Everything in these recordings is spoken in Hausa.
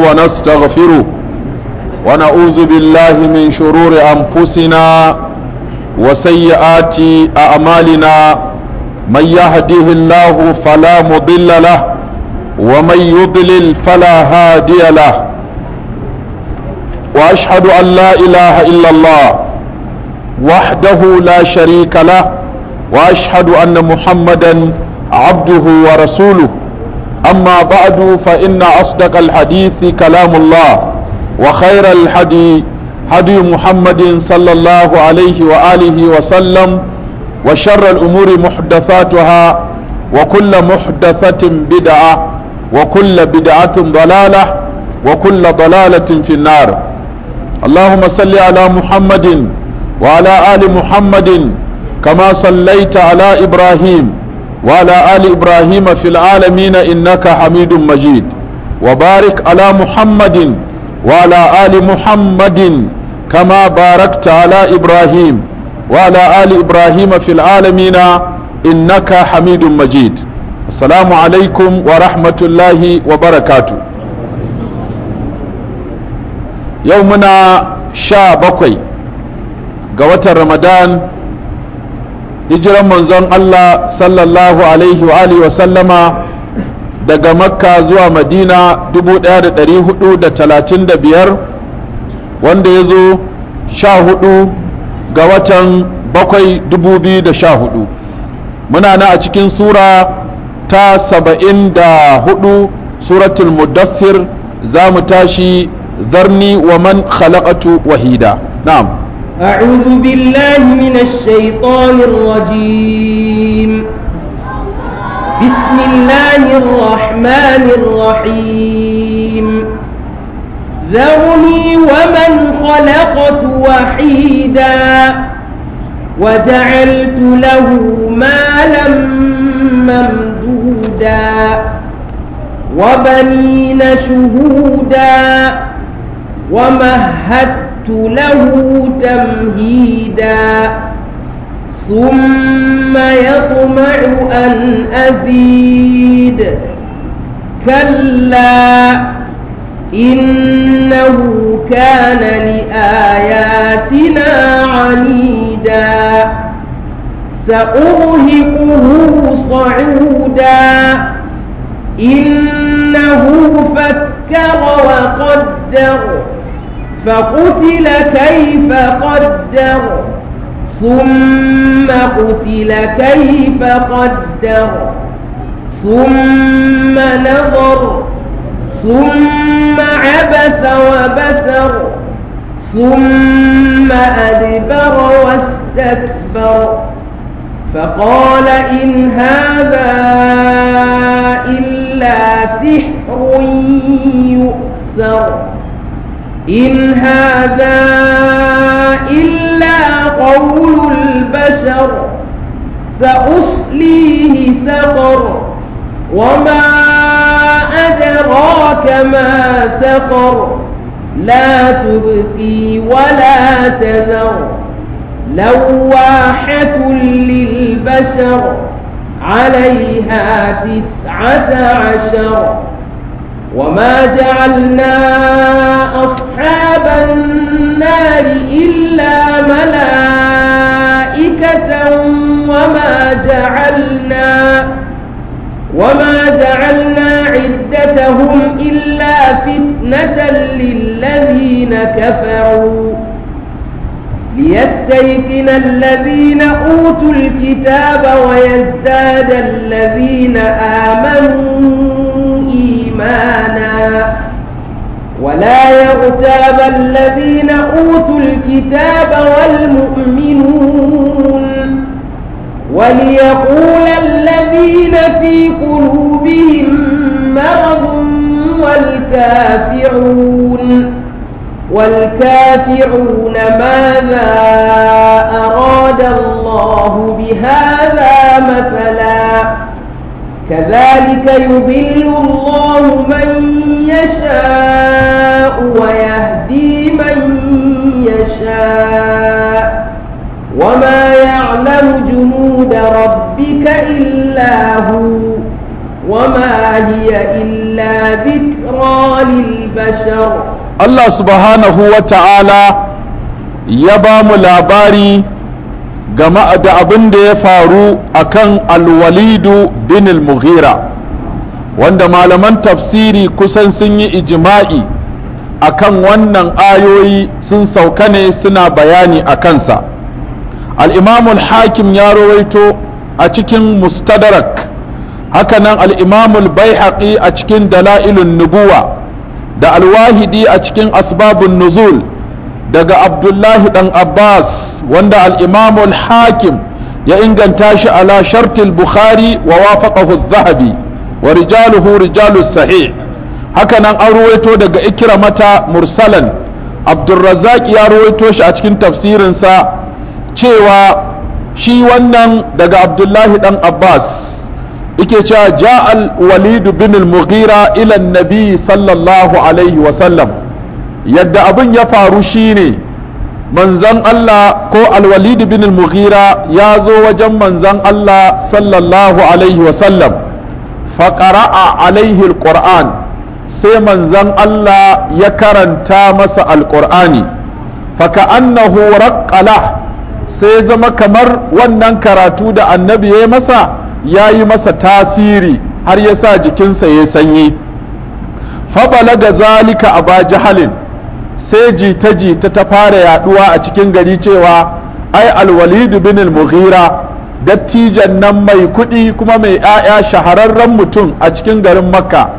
ونستغفره ونعوذ بالله من شرور أنفسنا وسيئات أعمالنا من يهده الله فلا مضل له ومن يضلل فلا هادي له وأشهد أن لا إله إلا الله وحده لا شريك له وأشهد أن محمدا عبده ورسوله أما بعد فإن أصدق الحديث كلام الله وخير الحدي هدي محمد صلى الله عليه وآله وسلم وشر الأمور محدثاتها وكل محدثة بدعة وكل بدعة ضلالة وكل ضلالة في النار اللهم صل على محمد وعلى آل محمد كما صليت على إبراهيم وعلى آل إبراهيم في العالمين إنك حميد مجيد وبارك على محمد وعلى آل محمد كما باركت على إبراهيم وعلى آل إبراهيم في العالمين إنك حميد مجيد السلام عليكم ورحمة الله وبركاته يومنا شا بقي قوة رمضان hijiran manzon Allah sallallahu alaihi wa alihi wa sallama daga makka zuwa madina 1435 wanda ya zo sha hudu ga watan bakwai 2014 muna na a cikin sura ta saba'in da hudu suratul mudassir za mu tashi zarni wa man khalaqatu wahida na'am أعوذ بالله من الشيطان الرجيم بسم الله الرحمن الرحيم ذرني ومن خلقت وحيدا وجعلت له مالا ممدودا وبنين شهودا ومهدت له تمهيدا ثم يطمع أن أزيد كلا إنه كان لآياتنا عنيدا سأرهقه صعودا إنه فكر وقدر فقتل كيف قدر ثم قتل كيف قدر ثم نظر ثم عبس وبسر ثم أدبر واستكبر فقال إن هذا إلا سحر يؤثر إن هذا إلا قول البشر سأصليه سقر وما أدراك ما سقر لا تبقي ولا تذر لواحة للبشر عليها تسعة عشر وما جعلنا أصحاب النار إلا ملائكة وما جعلنا وما جعلنا عدتهم إلا فتنة للذين كفروا ليستيقن الذين أوتوا الكتاب ويزداد الذين آمنوا إيمانا ولا يغتاب الذين أوتوا الكتاب والمؤمنون وليقول الذين في قلوبهم مرض والكافرون والكافرون ماذا أراد الله بهذا مثلا كذلك يضل الله من يشاء ويهدي من يشاء وما يعلم جنود ربك إلا هو وما هي إلا ذكرى للبشر البشر Allah subhanahu wa ta'ala ya ba mu labari game da abin da ya faru akan alwalidu bin al-mughira wanda malaman tafsiri kusan sun yi ijima'i akan wannan ayoyi sun sauka ne suna bayani a kansa al'imamul hakim ya rawaito a cikin mustadrak hakanan al'imamul bai a cikin dala'ilun nubuwa da alwahidi a cikin asbabun nuzul daga abdullahi dan abbas wanda al'imamul hakim ya inganta shi ala shartil bukhari wa wafaqahu zahabi wa rijaluhu rijalus sahih hakanan an ruwaito daga ikramata mursalan abdulrazak ya ruwaito shi a cikin tafsirinsa cewa shi wannan daga abdullahi dan abbas yake cewa ja'al walid bin al-mughira ila nabi sallallahu alaihi wa sallam yadda abin ya faru shine manzon Allah ko al-walid bin al-mughira ya zo wajen manzon Allah sallallahu alaihi wa sallam fa qara'a alaihi al-qur'an sai manzon Allah ya karanta masa al-qur'ani fa ka'annahu raqqala sai zama kamar wannan karatu da annabi ya masa ya yi masa tasiri har ya sa jikinsa ya sanyi fabalaga zalika a jahalin sai jita-jita ta fara yaduwa a cikin gari cewa ai alwalidu bin al-mughira dattijan nan mai kuɗi kuma mai 'ya'ya shahararren mutum a cikin garin makka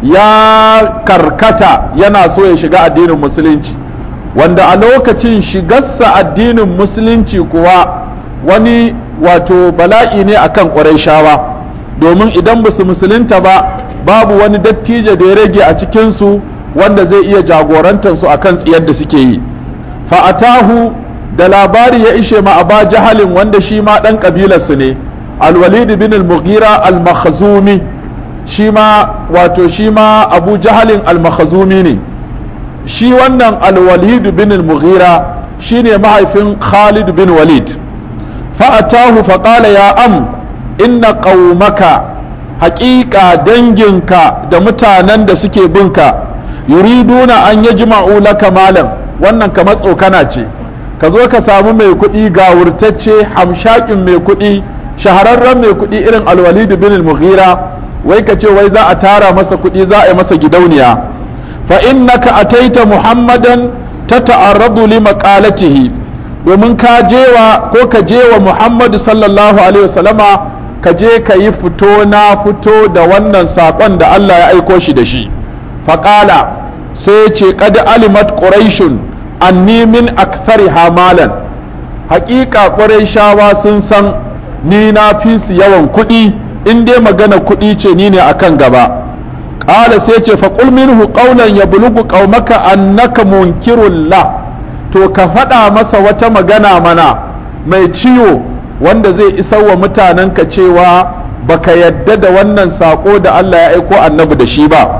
ya karkata yana so ya shiga addinin musulunci wanda a lokacin shigarsa addinin musulunci kuwa wani wato bala'i ne akan ƙurayshawa domin idan ba su musulunta ba babu wani dattijo da ya rage a cikinsu wanda zai iya jagorantarsu akan tsiyar da suke yi fa'atahu da labari ya ishe ma aba jahalin wanda shi ma ɗan ƙabilarsu ne alwalid bin al-mughira al-makhzumi shi ma wato shi ma abu jahalin al-makhzumi ne shi wannan alwalid bin al-mughira shine mahaifin khalid bin walid fa'atahu faƙala ya am inna ƙaumaka haƙiƙa danginka da mutanen da suke binka yuriduna an yajma'u laka malam wannan kamar tsokana ce ka zo ka samu mai kuɗi gawurtacce hamshakin mai kuɗi shahararren mai kuɗi irin alwalid bin al-mughira wai ka ce wai za a tara masa kuɗi za a yi masa gidauniya fa innaka ataita muhammadan tata'arradu li maqalatihi domin ka jewa ko ka je wa Muhammadu sallallahu alaihi wasallama ka je ka yi fito na fito da wannan saƙon da Allah ya aiko shi da shi faƙala sai ce kad alimat quraishun anni min akthari hamalan haƙiƙa quraishawa sun san ni na fi su yawan kuɗi in dai magana kuɗi ce ni ne akan gaba ƙala sai ce faqul minhu qawlan yablughu qaumaka annaka munkirun la to ka faɗa masa wata magana mana mai ciwo wanda zai isar wa mutanenka cewa baka yadda da wannan saƙo da Allah ya aiko annabi da shi ba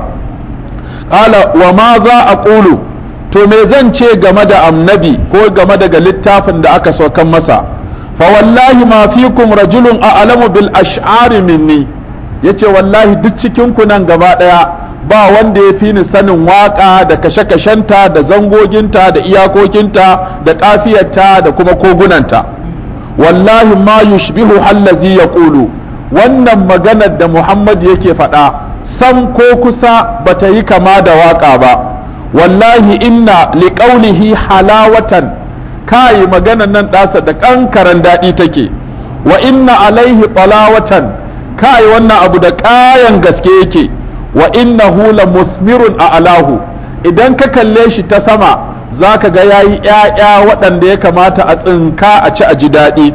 ƙala wa ma za a ƙulu to me zan ce game da annabi ko game daga littafin da aka saukan masa fa wallahi ma fikum rajulun a alamu bil ash'ari minni yace wallahi duk cikin ku nan gaba ɗaya ba wanda ya fi ni sanin waƙa da kashe-kashenta da zangoginta da iyakokinta da ƙafiyarta da kuma kogunanta wallahi ma yushbihu hallazi ya ƙulu wannan maganar da muhammad yake faɗa sam ko kusa bata yi kama da waƙa ba wallahi inna liƙaunihi halawatan kai maganar nan ɗasa da ƙankaran daɗi take wa inna alaihi ɓalawatan kai wannan abu da ƙayan gaske yake wa innahu la musmirun a alahu idan ka kalle shi ta sama za ka ga yayi ‘ya'ya waɗanda ya kamata a tsinka a ci a ji daɗi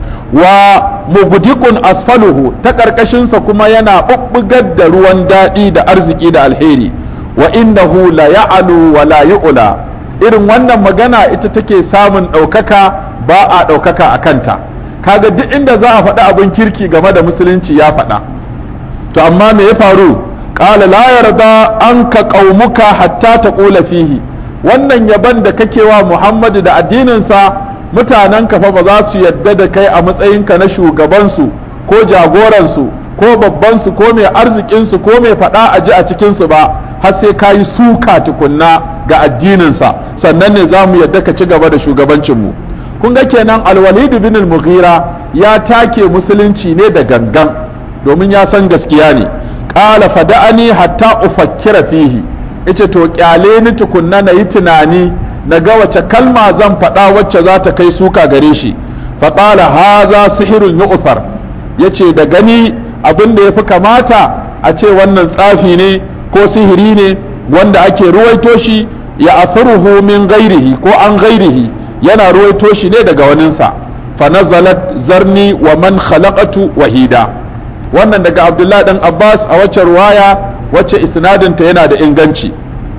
wa mugudikun asfaluhu ta ƙarƙashinsa kuma yana ɓuɓɓugar da ruwan daɗi da arziki da alheri wa innahu la ya'alu wa la yu'la irin wannan magana ita take samun ɗaukaka ba a ɗaukaka a kanta kaga duk inda za a faɗi abin kirki game da musulunci ya faɗa to amma me ya faru qala la yarda anka qaumuka hatta taqula fihi wannan yaban da kake wa Muhammadu da addininsa mutanen ka fa ba za su yadda da kai a matsayinka na shugabansu ko jagoransu ko babbansu ko mai arzikinsu ko mai faɗa a ji a cikinsu ba har sai ka yi suka tukunna ga addininsa sannan ne za mu yadda ka ci gaba da shugabancinmu kun ga kenan alwalidu bin al-mughira ya take musulunci ne da gangan domin ya san gaskiya ne qala fada'ani hatta ufakkira fihi yace to kyale ni tukunna na yi tunani na ga wace kalma zan faɗa wacce za ta kai suka gare shi fa qala hadha sihrun yu'thar yace da gani abin da yafi kamata a ce wannan tsafi ne ko sihiri ne wanda ake ruwaito shi ya asaruhu min ghairihi ko an ghairihi yana ruwaito shi ne daga waninsa fa nazalat zarni wa man khalaqatu wahida wannan daga abdullahi dan abbas a wacce ruwaya wacce isnadinta yana da inganci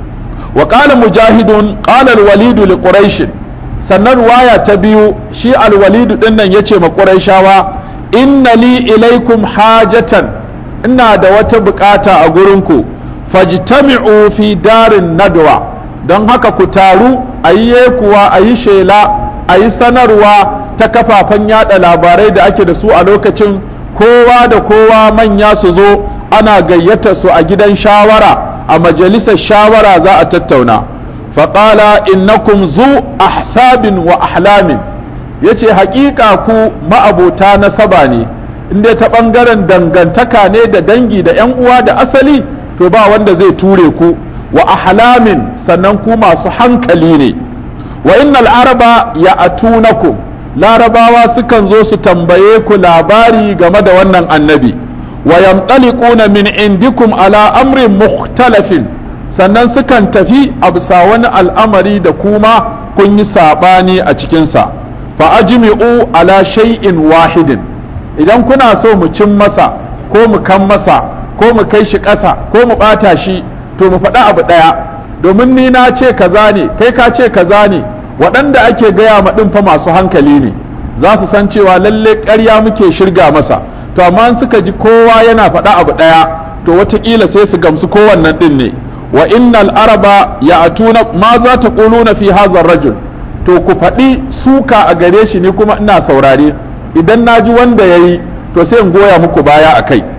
wa qala mujahidun qala al-walid li quraish sannan ruwaya ta biyu shi al-walid din nan yace ma quraishawa inna li ilaikum hajatan ina da wata bukata a gurinku fajtami'u fi darin nadwa don haka ku taru a yi kuwa a yi shela a yi sanarwa ta kafafen yada labarai da ake da su a lokacin kowa da kowa manya su zo ana gayyata su a gidan shawara a majalisar shawara za a tattauna faƙala innakum zu ahsabin wa ahlamin ya ce haƙiƙa ku ma'abota nasaba ne inda ta ɓangaren dangantaka ne da dangi da 'yan uwa da asali to ba wanda zai ture ku wa ahlamin sannan ku masu hankali ne wa innal araba ya atunakum larabawa sukan zo su tambaye ku labari game da wannan annabi wa yamtaliquna min indikum ala amrin mukhtalafin sannan sukan tafi a bisa wani al'amari da kuma kun yi sabani a cikinsa fa ajmi'u ala shay'in wahidin idan kuna so mu cin masa ko mu kan masa ko mu kai shi ƙasa ko mu ɓata shi to mu faɗi abu ɗaya domin ni na ce kaza ne kai ka ce kaza ne waɗanda ake gaya ma ɗin fa masu hankali ne za su san cewa lalle ƙarya muke shirga masa to amma suka ji kowa yana faɗa abu ɗaya to wataƙila sai su gamsu kowannan ɗin ne wa innal araba ya atuna ma za ta ƙuluna fi hazar rajul to ku faɗi suka a gare shi ne kuma ina saurare idan na ji wanda ya yi to sai in goya muku baya a kai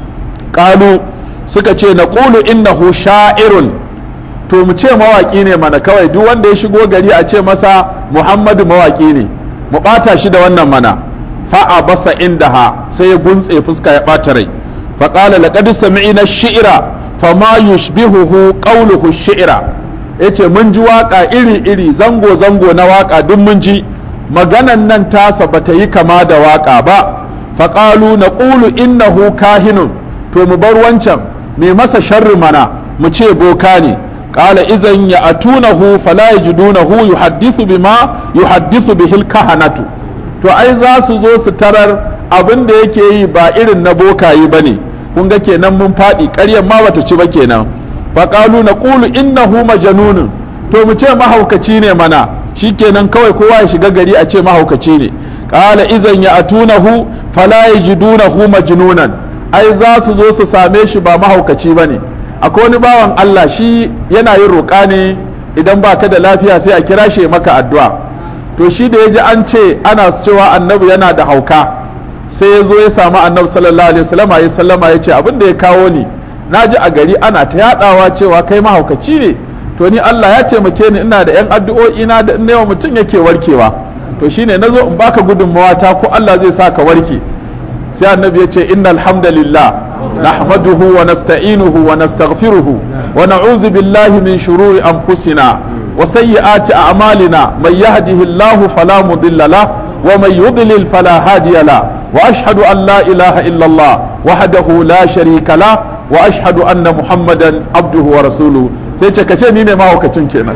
ƙalu suka ce na ƙulu innahu sha'irun to mu ce mawaƙi ne mana kawai duk wanda ya shigo gari a ce masa muhammadu mawaƙi ne mu ɓata shi da wannan mana fa'a basa indaha sai ya guntse fuska ya ɓata rai faƙala laqad sami'na shi'ra fama yushbihuhu qawluhu shi'ra yace mun ji waƙa iri iri zango zango na waƙa duk mun ji maganan nan tasa bata yi kama da waƙa ba faƙalu naqulu innahu kahinun to mu bar wancan me masa sharri mana mu ce boka ne qala idan ya atunahu fala yajidunahu yuhaddithu bima yuhaddithu bihil kahanatu to ai za su zo su tarar abin da yake yi ba irin na bokayi bane kun ga kenan mun faɗi ƙaryar ma bata ci ba kenan fa qalu naqulu innahu majnunun to mu ce mahaukaci ne mana shikenan kawai kowa ya shiga gari a ce mahaukaci ne qala idan ya atunahu fala yajidunahu majnunan ai za su zo su same shi ba mahaukaci bane akwai wani bawan Allah shi yana yin roƙa ne idan ba ka da lafiya sai a kira shi maka addu'a to shi da ya ji an ce ana cewa annabi yana da hauka sai ya zo ya samu annabi sallallahu alaihi wasallam ya sallama ya ce abin da ya kawo ni na ji a gari ana ta yadawa cewa kai mahaukaci ne to ni Allah ya taimake ni ina da yan addu'o'i na da yawa mutum yake warkewa to shine nazo in baka gudunmawa ta ko Allah zai sa ka warke sai annabi ya ce innal hamdalillah نحمده ونستعينه ونستغفره ونعوذ بالله من شرور أنفسنا وسيئات أعمالنا من يهده الله فلا مضل له ومن يضلل فلا هادي له وأشهد أن لا إله إلا الله وحده لا شريك له وأشهد أن محمدا عبده ورسوله sai ce kace ni ne mahaukacin kenan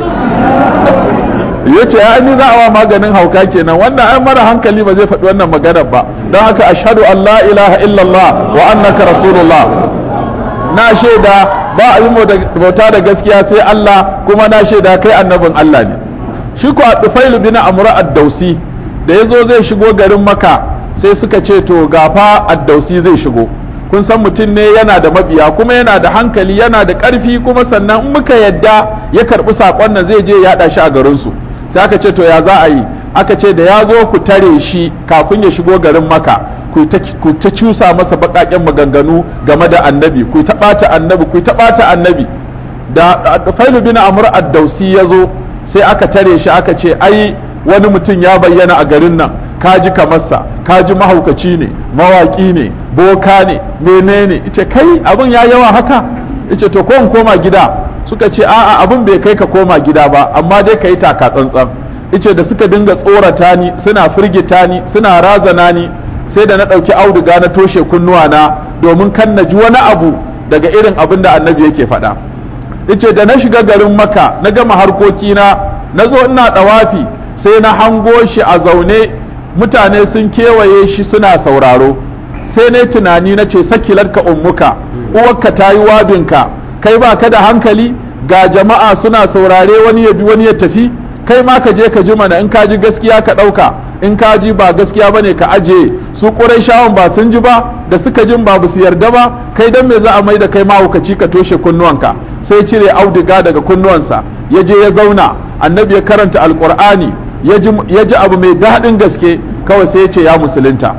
ya ce ya ni za a wa maganin hauka kenan wannan ai mara hankali ba zai faɗi wannan maganar ba don haka ashhadu an la ilaha illallah wa annaka rasulullah na shaida ba a yi bauta da gaskiya sai Allah kuma na shaida kai annabin Allah ne shi ko a tufailu bin amra ad-dausi da yazo zai shigo garin maka sai suka ce to gafa ad-dausi zai shigo kun san mutum ne yana da mabiya kuma yana da hankali yana da ƙarfi kuma sannan in muka yadda ya karɓi saƙon nan zai je ya yaɗa shi a garinsu sai aka ce to ya za a yi aka ce da ya zo ku tare shi kafin ya shigo garin maka ku ta cusa masa baƙaƙen maganganu game da annabi ku ta ɓata annabi ku ta ɓata annabi da failu bin amr ad-dausi ya zo sai aka tare shi aka ce ai wani mutum ya bayyana a garin nan kaji kamarsa kaji mahaukaci ne mawaƙi ne boka ne menene ice kai abin ya yawa haka ice to ko in koma gida suka ce a'a abin bai kai ka koma gida ba amma dai ka yi taka tsantsan ice da suka dinga tsorata ni suna firgita ni suna razana ni sai da na ɗauki auduga na toshe kunnuwa na domin kan na ji wani abu daga irin abin da annabi yake faɗa ice da na shiga garin maka na gama harkokina na zo ina ɗawafi sai na hango shi a zaune mutane sun kewaye shi suna sauraro sai na tunani na ce sakilarka ummuka uwarka ta yi wabinka kai ba ka da hankali ga jama'a suna saurare wani ya bi wani ya tafi kai ma ka je ka ji mana in ka ji gaskiya ka ɗauka in ka ji ba gaskiya bane ka aje su shawon ba sun ji ba da suka jin ba su yarda ba kai dan me za a mai da kai mahaukaci ka toshe kunnuwanka sai cire auduga daga kunnuwansa ya je ya zauna annabi ya karanta alqur'ani ya ji abu mai daɗin gaske kawai sai ya ce ya musulunta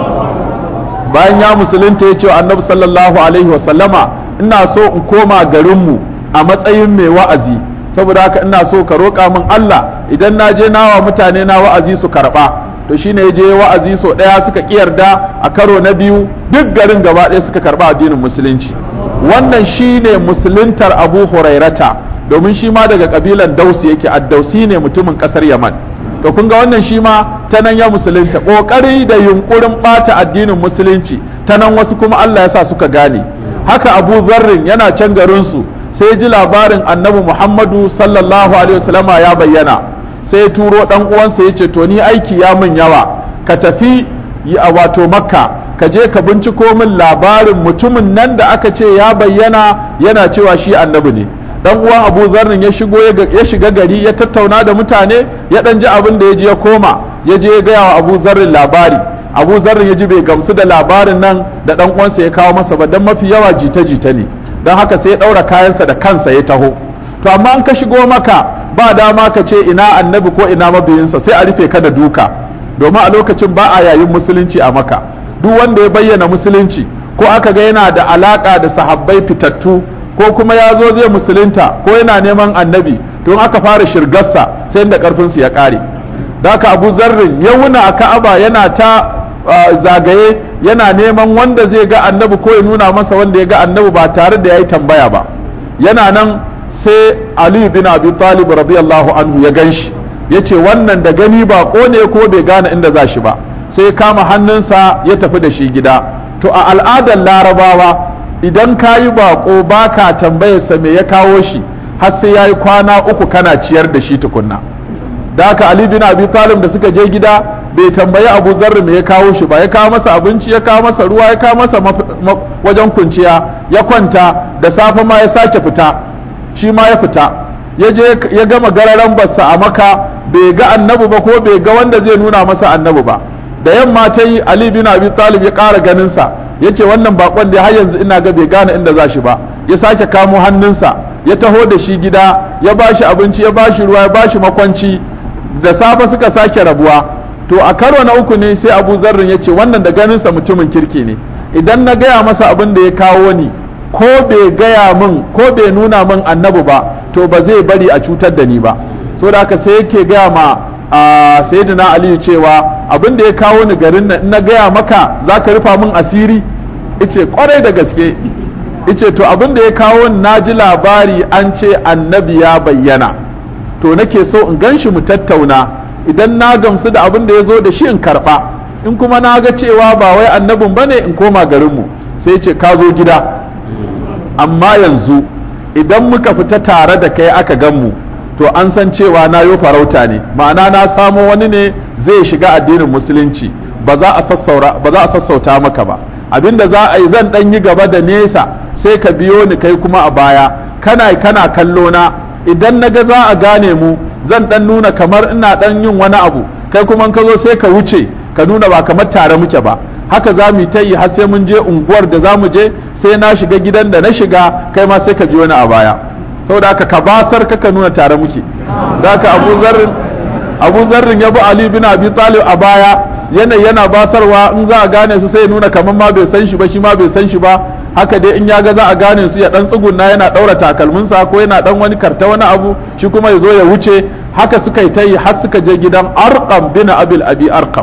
bayan ya musulunta ya ce wa annabi sallallahu alaihi wasallama ina so in koma garinmu a matsayin mai wa'azi saboda haka ina so ka roƙa min Allah idan na je nawa mutane na wa'azi su karɓa to shine ya je wa'azi so ɗaya suka yarda a karo na biyu duk garin gaba ɗaya suka karɓa addinin musulunci wannan shine musuluntar abu hurairata domin shi ma daga kabilan dausi yake addausi ne mutumin ƙasar yaman to kun ga wannan shi ma ta nan ya musulunta ƙoƙari da yunƙurin ɓata addinin musulunci ta nan wasu kuma Allah ya sa suka gane haka abu zarrin yana can garinsu sai ji labarin annabi muhammadu sallallahu alaihi wasallama ya bayyana sai turo dan uwansa ya ce to ni aiki ya min yawa ka tafi a wato makka ka je ka binciko min labarin mutumin nan da aka ce ya bayyana yana cewa shi annabi ne dan uwan abu zarrin ya shigo ya shiga gari ya tattauna da mutane ya dan ji abin da ya ji ya koma ya je ya gaya wa abu zarrin labari abu zarrin ya ji bai gamsu da labarin nan da dan uwansa ya kawo masa ba dan mafi yawa jita-jita ne don haka sai ya ɗaura kayansa da kansa ya taho to amma an ka shigo maka ba dama ka ce ina annabi ko ina mabiyinsa sai a rufe ka da duka domin a lokacin ba a yayin musulunci a maka duk wanda ya bayyana musulunci ko aka ga yana da alaka da sahabbai fitattu ko kuma ya zo zai musulunta ko yana neman annabi don aka fara shirgarsa sai da karfinsu ya ƙare da haka abu zarrin ya wuna a ka'aba yana ta zagaye yana neman wanda zai ga annabi ko ya nuna masa wanda ya ga annabi ba tare da ya yi tambaya ba yana nan sai ali bin abi talib radiyallahu anhu ya gan shi ya ce wannan da gani ba ne ko bai gane inda za shi ba sai ya kama hannunsa ya tafi da shi gida to a al'adar larabawa idan ka yi baƙo ba ka tambayarsa me ya kawo shi har sai ya yi kwana uku kana ciyar da shi tukunna da haka ali bin abi talib da suka je gida bai tambayi abu zarri me ya kawo shi ba ya kawo masa abinci ya kawo masa ruwa ya kawo masa wajen kunciya ya kwanta da safe ma ya sake fita shi ma ya fita ya je ya gama gararan bassa a maka bai ga annabi ba ko bai ga wanda zai nuna masa annabi ba da yamma ta yi ali bin abi talib ya ƙara ganinsa ya ce wannan bakon da har yanzu ina ga bai gane inda za shi ba ya sake kamo hannunsa ya taho da shi gida ya ba shi abinci ya ba shi ruwa ya ba shi makwanci da safe suka sake rabuwa to a karo na uku ne sai abu zarrin ya ce wannan da ganinsa mutumin kirki ne idan na gaya masa abin da ya kawo ni ko bai gaya min ko bai nuna min annabi ba to ba zai bari a cutar da ni ba so da haka sai yake gaya ma a sayyidina aliyu cewa abin da ya kawo ni garin nan na gaya maka za ka rufa min asiri ice kwarai da gaske ice to abin da ya kawo na ji labari an ce annabi ya bayyana to nake so in gan shi mu tattauna idan na gamsu da abin da ya zo da shi in karɓa in kuma na ga cewa ba wai annabin bane in koma garinmu sai ce ka zo gida amma yanzu idan muka fita tare da kai aka gan mu to an san cewa na yo farauta ne ma'ana na samo wani ne zai shiga addinin musulunci ba za a sassauta maka ba abinda za a yi zan dan yi gaba da nesa sai ka biyo ni kai kuma a baya kana kana kallo na idan na ga za a gane mu zan dan nuna kamar ina dan yin wani abu kai kuma ka zo sai ka wuce ka nuna ba kamar tare muke ba haka za mu ta yi har sai mun je unguwar da za mu je sai na shiga gidan da na shiga kai ma sai ka biyo ni a baya saboda haka ka basar ka nuna tare muke da haka abu zarrin abu zarrin ya bi ali bin abi talib a baya yanayi yana basarwa in za a gane su sai ya nuna kamar ma bai san shi ba shi ma bai san shi ba haka dai in ya ga za a gane su ya dan tsugunna yana daura takalminsa ko yana dan wani karta wani abu shi kuma ya zo ya wuce haka suka yi ta yi har suka je gidan arqam bin abil abi arqam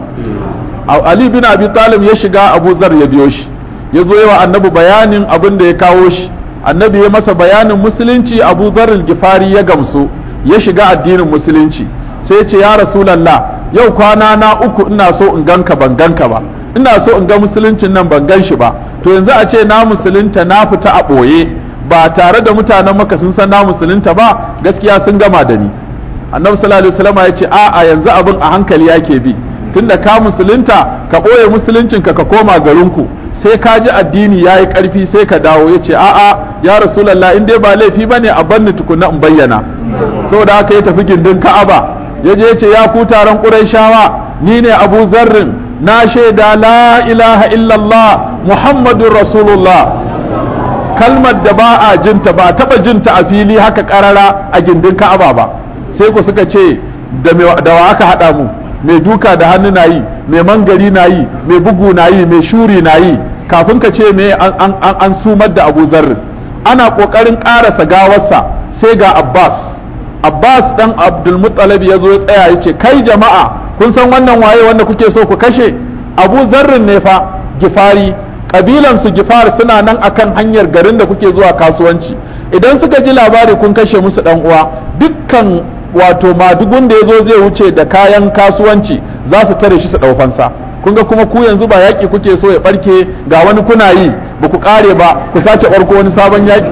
ali bin abi talib ya shiga abu zar ya biyo shi ya zo yawa annabi bayanin abin da ya kawo shi annabi ya masa bayanin musulunci abu zar gifari ya gamsu ya shiga addinin musulunci sai ya ce ya rasulallah yau kwana na uku ina so in ganka ban ganka ba ina so in ga musuluncin nan ban gan shi ba to yanzu a ce na musulunta na fita a ɓoye ba tare da mutanen maka sun san na musulunta ba gaskiya sun gama da ni annabi sallallahu alaihi wasallam ya ce a'a yanzu abin a hankali yake bi tunda ka musulunta ka ɓoye musuluncinka ka koma garinku sai ka ji addini ya yi ƙarfi sai ka dawo ya ce a'a ya rasulallah in dai ba laifi ba ne a banni tukuna in bayyana saboda haka ya tafi gindin ka'aba ya je ce ya ku taron ƙurayshawa ni ne abu zarrin na shaida la ilaha illallah muhammadun rasulullah kalmar da ba a jinta ba taɓa jinta a fili haka ƙarara a gindin ka'aba ba sai ku suka ce da wa aka haɗa mu mai duka da hannu na yi mai mangari na yi mai bugu na yi mai shuri na yi kafin ka ce me an sumar da abu zarrin ana ƙoƙarin ƙarasa gawarsa sai ga abbas abbas ɗan abdulmuttalib ya zo ya tsaya ya ce kai jama'a kun san wannan waye wanda kuke so ku kashe abu zarrin ne fa gifari ƙabilansu gifar suna nan akan hanyar garin da kuke zuwa kasuwanci idan suka ji labari kun kashe musu ɗan uwa dukkan wato madugun da ya zo zai wuce da kayan kasuwanci za su tare shi su ɗaufansa kun ga kuma ku yanzu ba yaƙi kuke so ya ɓarke ga wani kuna yi ba ku ƙare ba ku sake ɓarko wani sabon yaƙi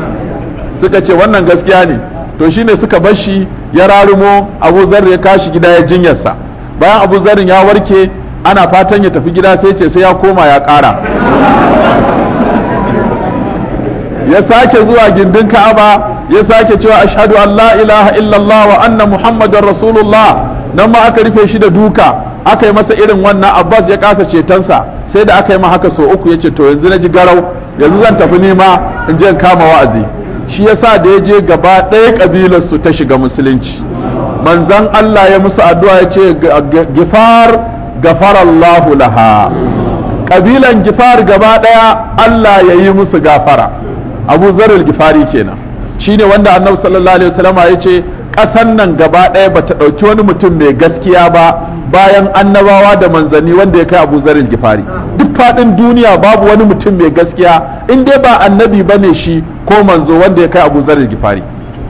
suka ce wannan gaskiya ne to shine suka bar shi ya rarumo abu zar ya kashi gida ya jinyarsa bayan abu zarin ya warke ana fatan ya tafi gida sai ce sai ya koma ya ƙara ya sake zuwa gindin ka'aba ya sake cewa ashhadu an la ilaha illallah wa anna muhammadar rasulullah nan ma aka rufe shi da duka aka yi masa irin wannan abbas ya kasa cetonsa sai da aka yi ma haka so uku ya ce to yanzu na ji garau yanzu zan tafi nima in je kama wa'azi shi yasa da ya je gaba ɗaya ƙabilar su ta shiga musulunci manzan Allah ya musu addu'a ya ce gifar gafarallahu laha ƙabilan gifar gaba ɗaya Allah ya yi musu gafara abu zarar gifari kenan shine wanda annabi sallallahu alaihi wasallam ya ce ƙasan nan gaba ɗaya bata ɗauki wani mutum mai gaskiya ba bayan annabawa da manzanni wanda ya kai abu zarar gifari duk faɗin duniya babu wani mutum mai gaskiya in dai ba annabi bane shi ko manzo wanda ya kai abu zarar gifari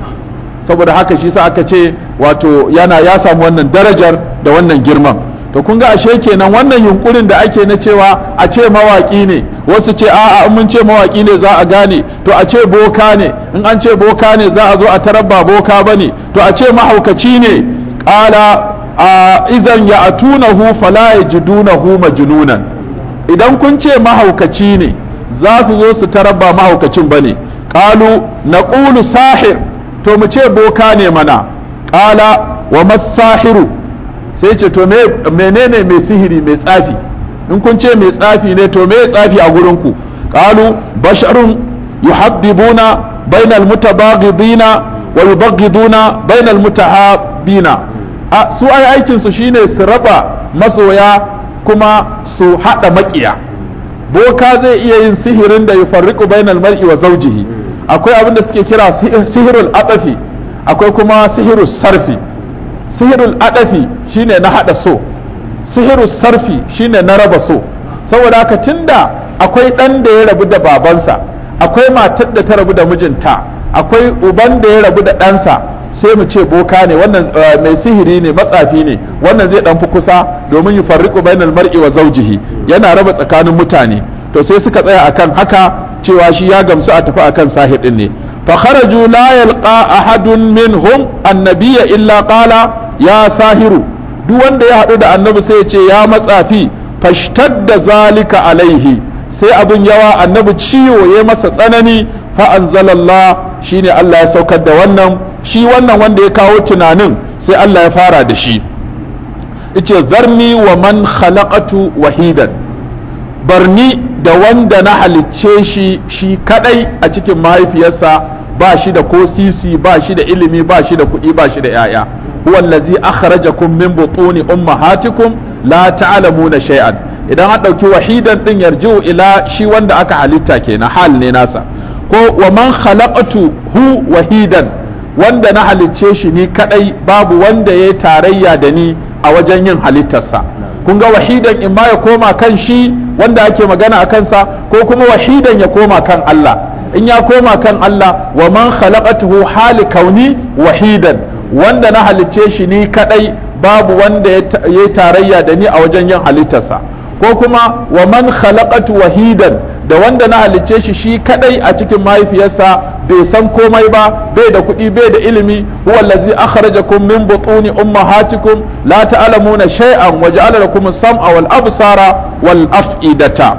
saboda haka shi sa aka ce wato yana ya samu wannan darajar da wannan girman to kun ga ashe kenan wannan yunkurin da ake na cewa a ce mawaki ne wasu ce a'a in mun ce mawaki ne za a gane to a ce boka ne in an ce boka ne za a zo a tarabba boka bane to a ce mahaukaci ne qala idan ya atunahu fala yajidunahu majnunan idan kun ce mahaukaci ne za su zo su tarabba mahaukacin bane qalu naqulu sahir to mu ce boka ne mana qala wa masahiru sai ce to menene mai sihiri mai tsafi in kun ce mai tsafi ne to me tsafi a gurin ku qalu basharun yuhabbibuna bainal mutabaghidina wa yubaghiduna bainal mutahabbina a su ai aikin su shine su raba masoya kuma su hada makiya boka zai iya yin sihirin da yufarriqu bainal mar'i wa zawjihi akwai abin da suke kira sihirul atafi akwai kuma sihirus sarfi sihirul adafi shine na hada so sihirus sarfi shine na raba so saboda haka tunda akwai dan da ya rabu da babansa akwai matar da ta rabu da mijinta akwai uban da ya rabu da ɗansa sai mu ce boka ne wannan mai sihiri ne matsafi ne wannan zai dan fi kusa domin yi farriqu bainal mar'i wa zawjihi yana raba tsakanin mutane to sai suka tsaya akan haka cewa shi ya gamsu a tafi akan sahir din ne فخرجوا لا يلقى أحد منهم النبي إلا قال يا ساهر duk wanda ya haɗu da annabi sai ya ce ya matsafi fashtadda zalika alaihi sai abin yawa annabi ciwo ya masa tsanani fa anzalallah shine Allah ya saukar da wannan shi wannan wanda ya kawo tunanin sai Allah ya fara da shi yace zarni wa man khalaqatu wahidan barni da wanda na halicce shi shi kadai a cikin mahaifiyarsa ba shi da ko sisi ba shi da ilimi ba shi da kuɗi ba shi da ‘ya'ya huwa allazi akhrajakum min butuni ummahatikum la ta'lamuna shay'an idan an ɗauki wahidan ɗin yarji'u ila shi wanda aka halitta kenan hal ne nasa ko wa man khalaqatu hu wahidan wanda na halicce shi ni kadai babu wanda ya tarayya da ni a wajen yin halittarsa kun ga wahidan in ma ya koma kan shi wanda ake magana a kansa ko kuma wahidan ya koma kan Allah in ya koma kan Allah wa man khalaqatuhu hali kauni wahidan wanda na halicce shi ni kadai babu wanda ya tarayya da ni a wajen yin halittarsa ko kuma wa man khalaqatu wahidan da wanda na halicce shi shi kadai a cikin mahaifiyarsa bai san komai ba bai da kuɗi bai da ilimi huwa allazi akhrajakum min butuni ummahatikum la ta'lamuna shay'an wa ja'ala lakum as-sam'a wal absara wal af'idata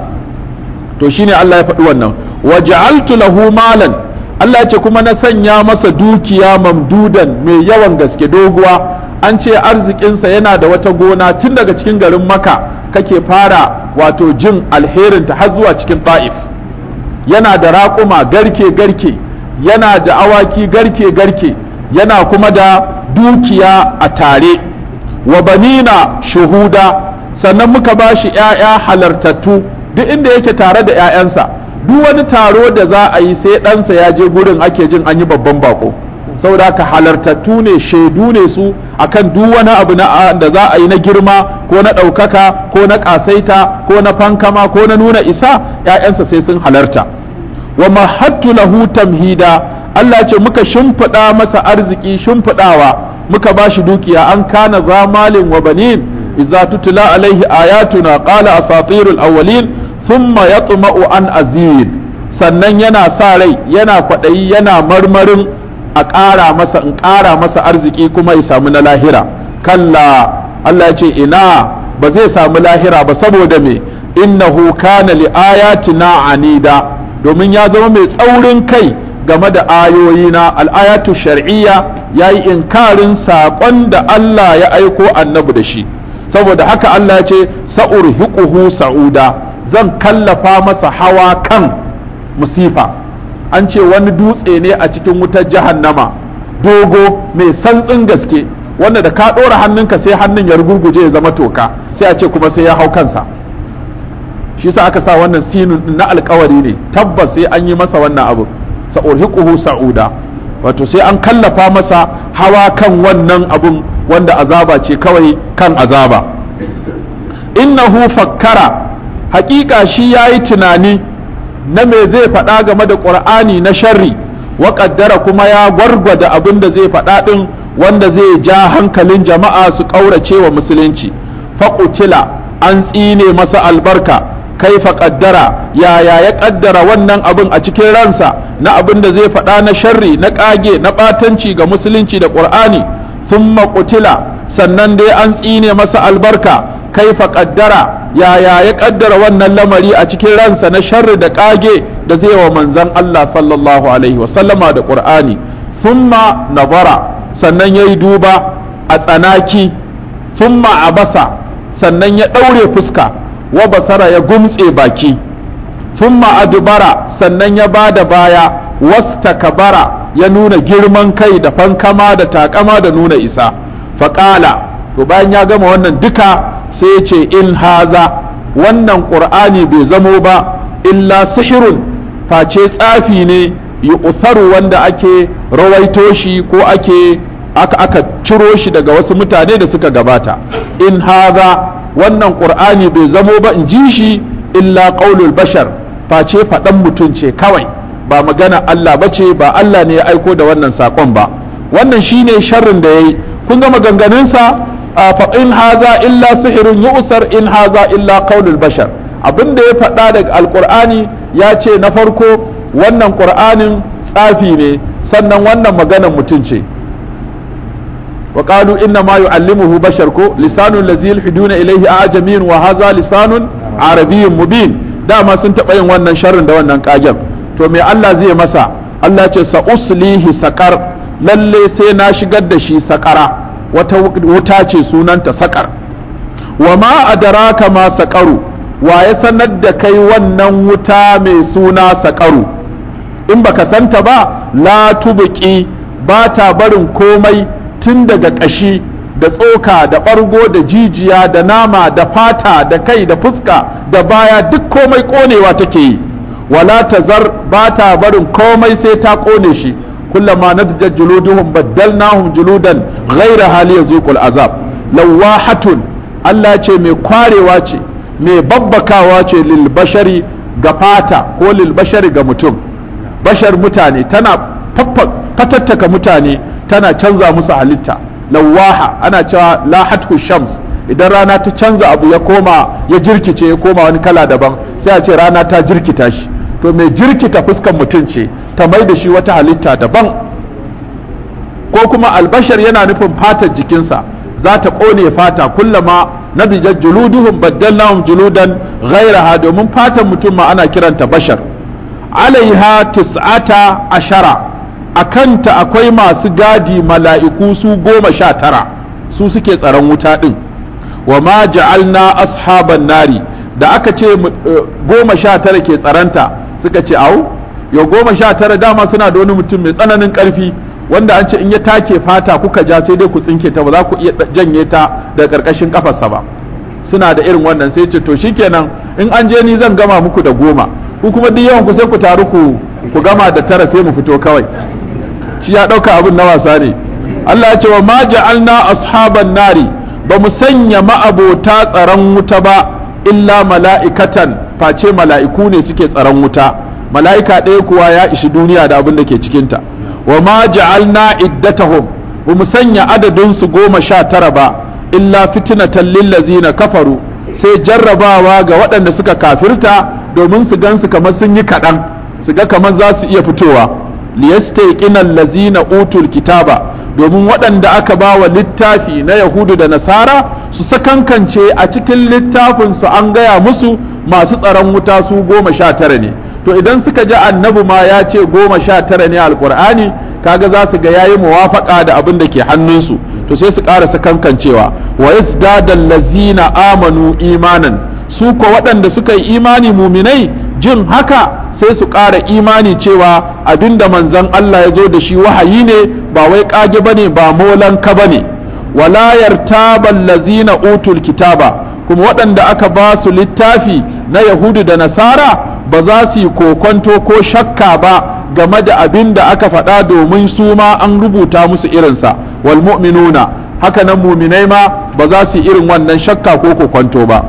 to shine Allah ya faɗi wannan wa ja'altu lahu malan Allah ya ce kuma na sanya masa dukiya mamdudan mai yawan gaske doguwa an ce arzikinsa yana da wata gona tun daga cikin garin maka kake fara wato jin alherinta har zuwa cikin ta'if yana da raƙuma garke-garke yana da awaki garke-garke yana kuma da dukiya a tare wa banina shuhuda sannan muka ba shi ‘ya'ya halartattu duk inda yake tare da ‘ya'yansa duk wani taro da za a yi sai ɗansa ya je gurin ake jin an yi babban bako saboda haka halartattu ne shaidu ne su akan duk wani abu na da za a yi na girma ko na ɗaukaka ko na ƙasaita ko na fankama ko na nuna isa ‘ya'yansa sai sun halarta wa mahattu lahu tamhida Allah ce muka shimfiɗa masa arziki shimfiɗawa muka ba shi dukiya an kana zamalin wa banin idza tutla alaihi ayatuna qala asatirul awwalin thumma yatma'u an azid sannan yana sa rai yana kwaɗayi yana marmarin a ƙara masa in ƙara masa arziki kuma ya samu na lahira kalla Allah ya ce ina ba zai samu lahira ba saboda me innahu kana li ayatina anida domin ya zama mai tsaurin kai game da ayoyina al'ayatu shar'iyya ya yi inkarin saƙon da Allah ya aiko annabi da shi saboda haka Allah ya ce sa'urhiquhu sa'uda zan kallafa masa hawa kan musifa an ce wani dutse ne a cikin wutar jahannama dogo mai santsin gaske wanda da ka ɗora hannunka sai hannun ya rugurguje ya zama toka sai a ce kuma sai ya hau kansa shi sa aka sa wannan sinun na alkawari ne tabbas sai an yi masa wannan abu sa'urhiquhu sa'uda wato sai an kallafa masa hawa kan wannan abun wanda azaba ce kawai kan azaba innahu fakkara hakika shi yayi tunani na me zai faɗa game da ƙur'ani na sharri wa ƙaddara kuma ya gwargwada abin da zai faɗa ɗin wanda zai ja hankalin jama'a su ƙaurace wa musulunci faƙutila an tsine masa albarka kaifa ƙaddara yaya ya ƙaddara wannan abin a cikin ransa na abin da zai faɗa na sharri na ƙage na ɓatanci ga musulunci da ƙur'ani thumma qutila sannan dai an tsine masa albarka kaifa ƙaddara yaya ya kaddara wannan lamari a cikin ransa na sharri da kage da zai wa manzon Allah sallallahu alaihi wasallama da Qur'ani thumma nazara sannan yayi duba a tsanaki thumma abasa sannan ya daure fuska wa basara ya gumtse baki thumma adbara sannan ya bada baya wastakbara ya nuna girman kai da fankama da takama da nuna isa faqala to bayan ya gama wannan duka sai ce in haza wannan ƙur'ani bai zamo ba illa sihirun face tsafi ne yi usaru wanda ake rawaito shi ko ake aka aka ciro shi daga wasu mutane da suka gabata in haza wannan ƙur'ani bai zamo ba in ji shi illa qaulul bashar face faɗan mutum ce kawai ba magana Allah ba ce ba Allah ne ya aiko da wannan saƙon ba wannan shine sharrin da ya yi kun ga maganganunsa faƙin haza illa sihirun yu'sar in haza illa qaulul bashar abin da ya faɗa daga alƙur'ani ya ce na farko wannan ƙur'anin tsafi ne sannan wannan maganar mutum ce wa qalu inna ma yu'allimuhu bashar ko lisanun lazi yulhiduna ilayhi ajamiyyun wa haza lisanun arabiyyun mubin dama sun taɓa yin wannan sharrin da wannan kagen to me Allah zai masa Allah ce sa uslihi sakar lalle sai na shigar da shi sakara wata wuta ce sunanta sakar wa ma adaraka ma sakaru wa ya sanar da kai wannan wuta mai suna sakaru in baka santa ba la tubuki ba ta barin komai tun daga ƙashi da tsoka da ɓargo da jijiya da nama da fata da kai da fuska da baya duk komai ƙonewa take yi wala tazar ba ta barin komai sai ta ƙone shi kullama nadjat juluduhum baddalnahum juludan ghayra hali yazuqul azab lawahatun Allah ce mai kwarewa ce mai babbakawa ce lil bashari ga fata ko lil bashari ga mutum bashar mutane tana fatattaka mutane tana canza musu halitta lawaha ana cewa lahatu shams idan rana ta canza abu ya koma ya jirkice ya koma wani kala daban sai a ce rana ta jirkita shi to mai jirkita fuskan mutum ce ta mai da shi wata halitta daban ko kuma albashar yana nufin fatar jikinsa za ta ƙone fata kullama nadijat juluduhum baddalnahum juludan ghairaha domin fatan mutum ma ana kiranta bashar alaiha tis'ata ashara a kanta akwai masu gadi mala'iku su goma sha tara su suke tsaron wuta ɗin wa ma ja'alna ashaban nari da aka ce goma sha tara ke tsaranta suka ce au yau goma sha tara dama suna da wani mutum mai tsananin ƙarfi wanda an ce in ya take fata kuka ja sai dai ku tsinke ta ba za ku iya janye ta daga ƙarƙashin kafarsa ba suna da irin wannan sai ce to shikenan in an je ni zan gama muku da goma ku kuma duk yawan ku sai ku taru ku ku gama da tara sai mu fito kawai shi ya ɗauka abin na wasa ne Allah ya ce wa ma ja'alna ashaban nari ba mu sanya ma'abota tsaron wuta ba illa mala'ikatan face mala'iku ne suke tsaron wuta mala'ika ɗaya kuwa ya ishi duniya da abin da ke cikinta wa ma ja'alna iddatahum ba mu sanya adadin su goma sha tara ba illa fitnatan lillazina kafaru sai jarrabawa ga waɗanda suka kafirta domin su gansu kamar sun yi kaɗan su ga kamar za su iya fitowa liyastayqina allazina utul kitaba domin waɗanda aka ba wa littafi na yahudu da nasara su sakankance a cikin littafin su an gaya musu masu tsaron wuta su goma sha tara ne to idan suka ji annabi ma ya ce goma sha tara ne alkur'ani kaga za su ga yayi muwafaka da abin da ke hannunsu to sai su ƙara sakankancewa wa yazdadal lazina amanu imanan su ko waɗanda suka yi imani muminai jin haka sai su ƙara imani cewa abinda manzon Allah ya zo da shi wahayi ne ba wai ƙage bane ba molanka bane wala yartabal lazina utul kitaba kuma waɗanda aka ba su littafi na yahudu da nasara ba za su yi kokonto ko shakka ba game da abin da aka faɗa domin su ma an rubuta musu irinsa wal mu'minuna haka nan muminai ma ba za su yi irin wannan shakka ko kokonto ba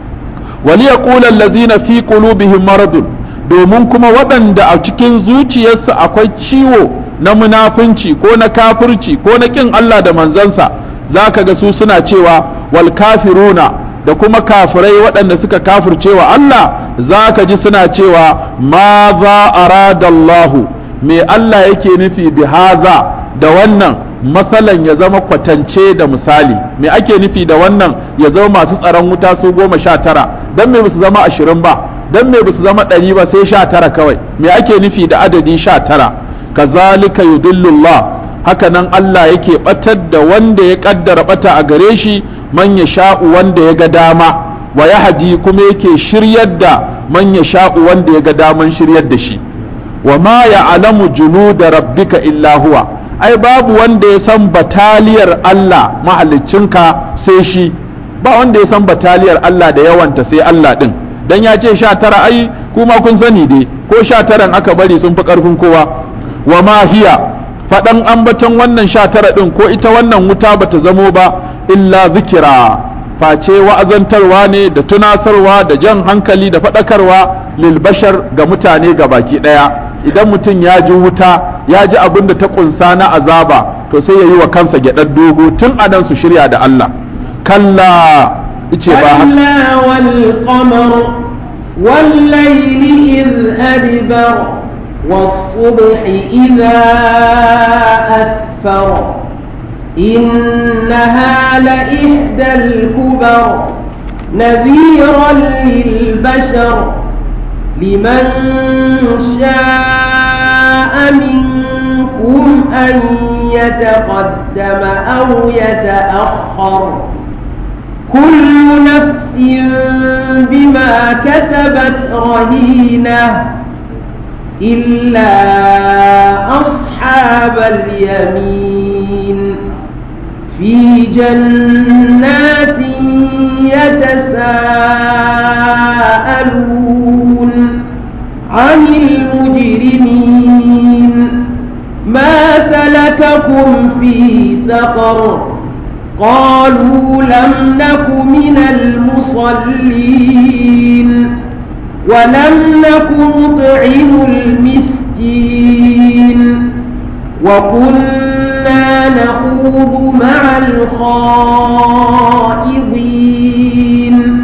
wali yaqula allazina fi qulubihim maradun domin kuma waɗanda a cikin zuciyarsu akwai ciwo na munafunci ko na kafirci ko na ƙin Allah da manzansa za ka ga su suna cewa wal kafiruna da kuma kafirai waɗanda suka kafirce wa Allah za ka ji suna cewa ma za aradallahu me Allah yake nufi bi haza da wannan masalan ya zama kwatance da misali me ake nufi da wannan ya zama masu tsaron wuta su goma sha tara don me su zama ashirin ba don me su zama ɗari ba sai sha tara kawai me ake nufi da adadi sha tara kazalika yudillullah haka nan Allah yake batar da wanda ya kaddara bata a gare shi man ya sha'u wanda ya ga dama wa yahdi kuma yake shiryar da man ya sha'u wanda ya ga daman shiryar da shi wa ma ya'lamu junuda rabbika illa huwa ai babu wanda ya san bataliyar Allah mahaliccinka sai shi ba wanda ya san bataliyar Allah da yawanta sai Allah din dan ya ce sha tara ai kuma kun sani dai ko sha taran aka bari sun fi karfin kowa wa ma hiya faɗan ambaton wannan sha tara ɗin ko ita wannan wuta bata zamo ba illa zikira face wa'azantarwa ne da tunasarwa da jan hankali da faɗakarwa lil bashar ga mutane ga baki ɗaya idan mutum ya ji wuta ya ji abin da ta ƙunsa na azaba to sai ya yi wa kansa gyaɗar dogo tun a nan su shirya da Allah kalla ice ba كلا والقمر والليل إذ أدبر والصبح إذا أسفر إنها لإحدى الكبر نذيرا للبشر لمن شاء منكم أن يتقدم أو يتأخر كل نفس بما كسبت رهينه إلا أصحاب اليمين في جنات يتساءلون عن المجرمين ما سلككم في سقر قالوا لم نك من المصلين ولم نك نطعم المسكين وكنا نخوض مع الخائضين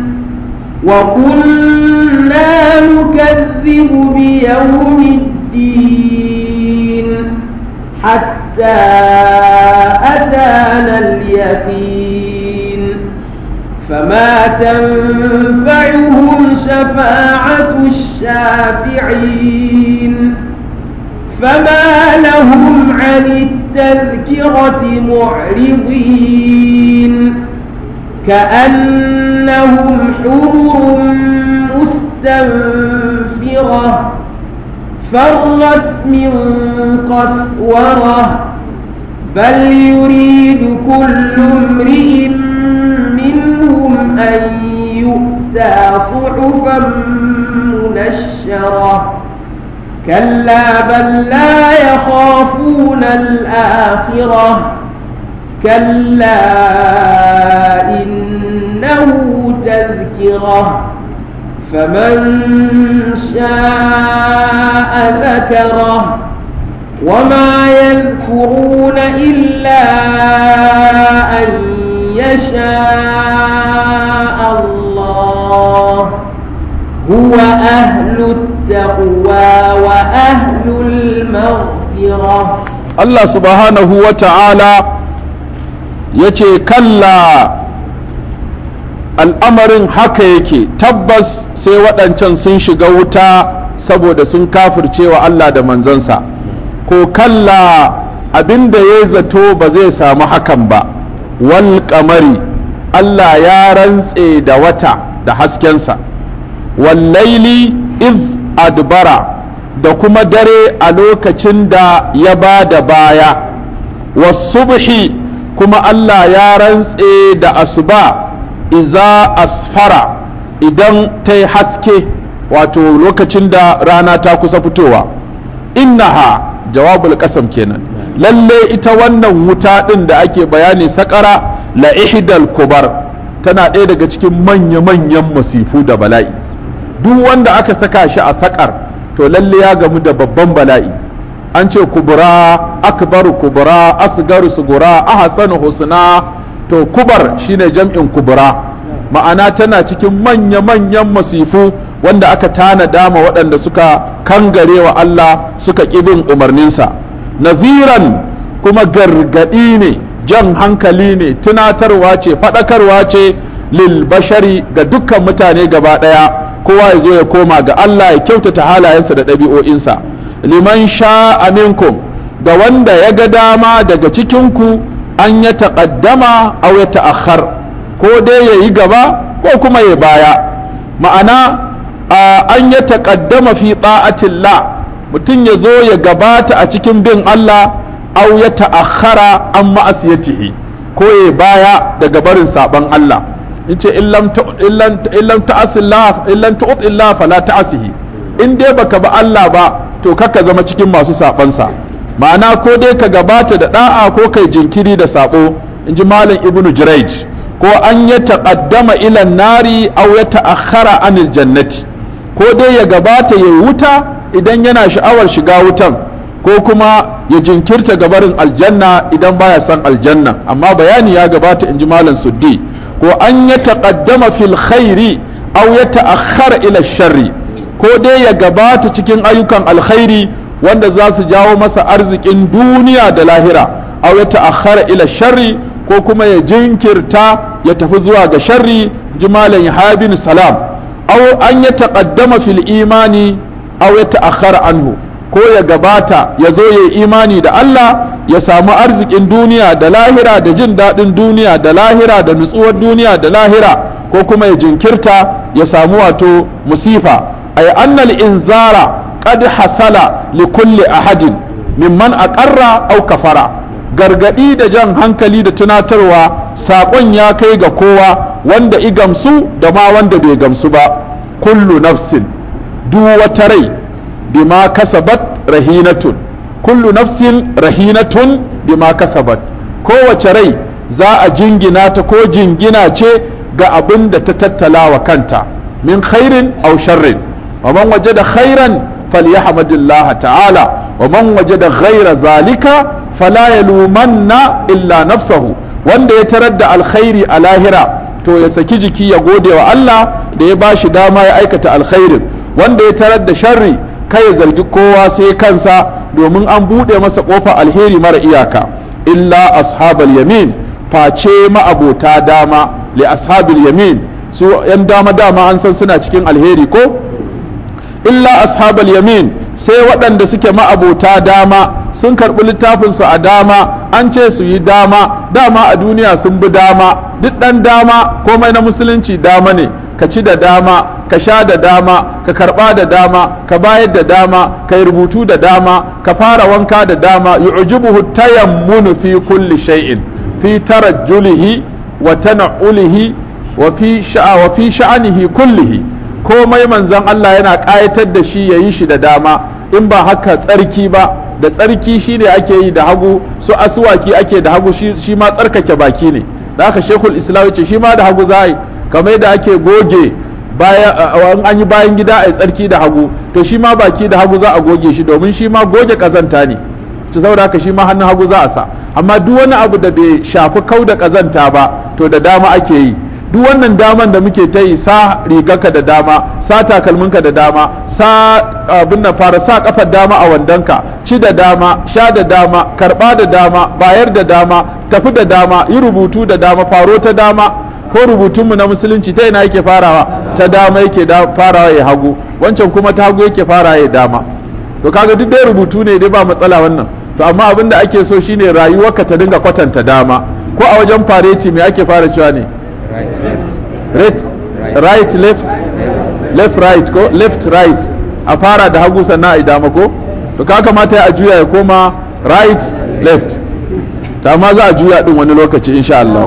وكنا نكذب بيوم الدين حتى أتانا اليقين فما تنفعهم شفاعة الشافعين فما لهم عن التذكرة معرضين كأنهم حمر مستنفرة فرت من قسورة بل يريد كل امرئ منهم أن يؤتى صحفا منشرة كلا بل لا يخافون الآخرة كلا إنه تذكرة فمن شاء ذكره وما يذكرون إلا أن يشاء الله هو أهل التقوى وأهل المغفرة Allah subhanahu wa ta'ala ya ce kalla al'amarin haka yake tabbas sai waɗancan sun shiga wuta saboda sun kafircewa Allah da manzansa ko kalla abinda ya zato ba zai samu hakan ba wal kamari Allah ya rantse da wata da haskensa wallaili iz adbara da kuma dare a lokacin da ya ba da baya wasubhi kuma Allah ya rantse da asuba iza asfara idan ta yi haske wato lokacin da rana ta kusa fitowa innaha jawabul kasam kenan lalle ita wannan wuta ɗin da ake bayani sakara la ihdal kubar tana ɗaya daga cikin manya-manyan masifu da bala'i duk wanda aka saka shi a sakar to lalle ya gamu da babban bala'i an ce kubura akbaru kubura asgaru sugura ahsanu husna to kubar shine jam'in kubura ma'ana tana cikin manya-manyan masifu wanda aka tanada ma waɗanda suka kangare wa Allah suka bin umarninsa naziran kuma gargaɗi ne jan hankali ne tunatarwa ce faɗakarwa ce lil bashari ga dukkan mutane gaba ɗaya kowa ya zo ya koma ga Allah ya kyautata halayensa da ɗabi'o'insa liman sha minkum da wanda ya ga dama daga cikinku an ya taƙaddama aw ya ta'akhkhar ko dai ya yi gaba ko kuma ya baya ma'ana an ya taƙaddama fi ta'atillah mutum ya zo ya gabata a cikin bin Allah aw ya ta'akhkhara an ma'asiyatihi ko ya baya daga barin saban Allah in ce in lam ta'asillah in lam tu't illa fala ta'asihi in dai baka ba Allah ba to kaka zama cikin masu sabansa ma'ana ko dai ka gabata da da'a ko kai jinkiri da sabo in ji malam ibnu jurayj ko an ya taqaddama ila nari aw ya ta'akhkhara anil jannati ko dai ya gabata ya wuta idan yana sha'awar shiga wutan ko kuma ya jinkirta gabarin aljanna idan baya son aljanna amma bayani ya gabata in ji malam suddi ko an ya taƙaddama fil khairi aw ya ta'akhkhara ila sharri ko dai ya gabata cikin ayyukan alkhairi wanda za su jawo masa arzikin duniya da lahira aw ya ta'akhkhara ila sharri ko kuma ya jinkirta ya tafi zuwa ga sharri jimalan habin salam aw an ya taƙaddama fil imani aw ya ta'akhkhara anhu ko ya gabata ya zo ya imani da Allah ya samu arzikin duniya da lahira da jin daɗin duniya da lahira da nutsuwar duniya da lahira ko kuma ya jinkirta ya samu wato musifa ay annal inzara qad hasala li kulli ahadin mimman aqarra aw kafara gargadi da jan hankali da tunatarwa saƙon ya kai ga kowa wanda i gamsu da ma wanda bai gamsu ba kullu nafsin duk wata rai bima kasabat rahinatun kullu nafsin rahinatun bima kasabat kowace rai za a jingina ta ko jingina ce ga abin da ta tattala wa kanta min khairin aw sharrin wa man wajada khairan falyahmadillah ta'ala wa man wajada ghaira zalika fala yalumanna illa nafsahu wanda ya tarar da alkhairi a lahira to ya saki jiki ya gode wa Allah da ya bashi dama ya aikata alkhairin wanda ya tarar da sharri kai ya zargi kowa sai kansa domin an buɗe masa ƙofa alheri mara iyaka illa ashabal yamin face ma'abota dama li ashabil yamin su yan dama dama an san suna cikin alheri ko illa ashabal yamin sai waɗanda suke ma'abota dama sun karɓi littafinsu a dama an ce su yi dama dama a duniya sun bi dama duk ɗan dama komai na musulunci dama ne ka ci da dama ka sha da dama ka karɓa da dama ka bayar da dama ka yi rubutu da dama ka fara wanka da dama yu'jibuhu tayammunu fi kulli shay'in fi tarajjulihi wa tana'ulihi wa fi sha'a wa fi sha'anihi kullihi komai manzon Allah yana ƙayatar da shi yayi shi da dama in ba haka tsarki ba da tsarki shi ne ake yi da hagu su asuwaki ake da hagu shi ma tsarkake baki ne da haka shekul islam ce shi ma da hagu za a yi kamar yadda ake goge bayan an yi bayan gida a tsarki da hagu to shi ma baki da hagu za a goge shi domin shi ma goge kazanta ne ci saboda haka shi ma hannun hagu za a sa amma duk wani abu da bai shafi kau da kazanta ba to da dama ake yi duk wannan daman da muke ta yi sa rigarka da dama sa takalminka da dama sa abin nan fara sa kafar dama a wandonka ci da dama sha da dama karba da dama bayar da dama tafi da dama yi rubutu da dama faro ta dama ko rubutunmu na musulunci ta ina yake farawa ta dama yake farawa ya hagu wancan kuma ta hagu yake farawa ya dama to kaga duk dai rubutu ne dai ba matsala wannan to amma abin da ake so shine rayuwarka ta dinga kwatanta dama ko a wajen fareti me ake fara cewa ne right right left left right ko left right a fara da hagu sannan a dama ko to ka kamata a juya ya koma right left ta ma za a juya din wani lokaci insha Allah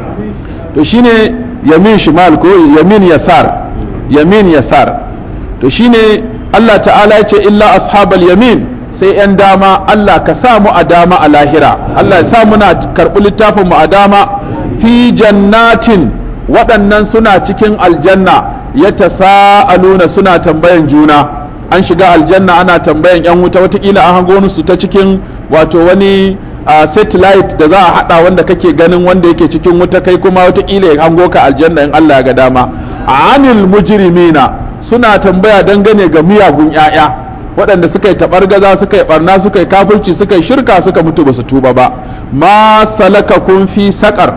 to shine yamin shimal ko yamin yasar yamin yasar to shine Allah ta'ala ya ce illa ashabal yamin sai 'yan dama Allah ka sa mu a dama a lahira Allah ya sa muna karɓi littafin mu a dama fi jannatin waɗannan suna cikin aljanna ya tasa'aluna suna tambayan juna an shiga aljanna ana tambayan 'yan wuta watakila an hango su ta cikin wato wani a satellite da za a hada wanda kake ganin wanda yake cikin wuta kai kuma watakila ya hango ka aljanna in Allah ya ga dama anil mujrimina suna tambaya dangane ga miyagun ƴaƴa waɗanda suka yi taɓargaza suka yi ɓarna suka yi kafirci suka yi shirka suka mutu ba su tuba ba ma salaka kun fi saƙar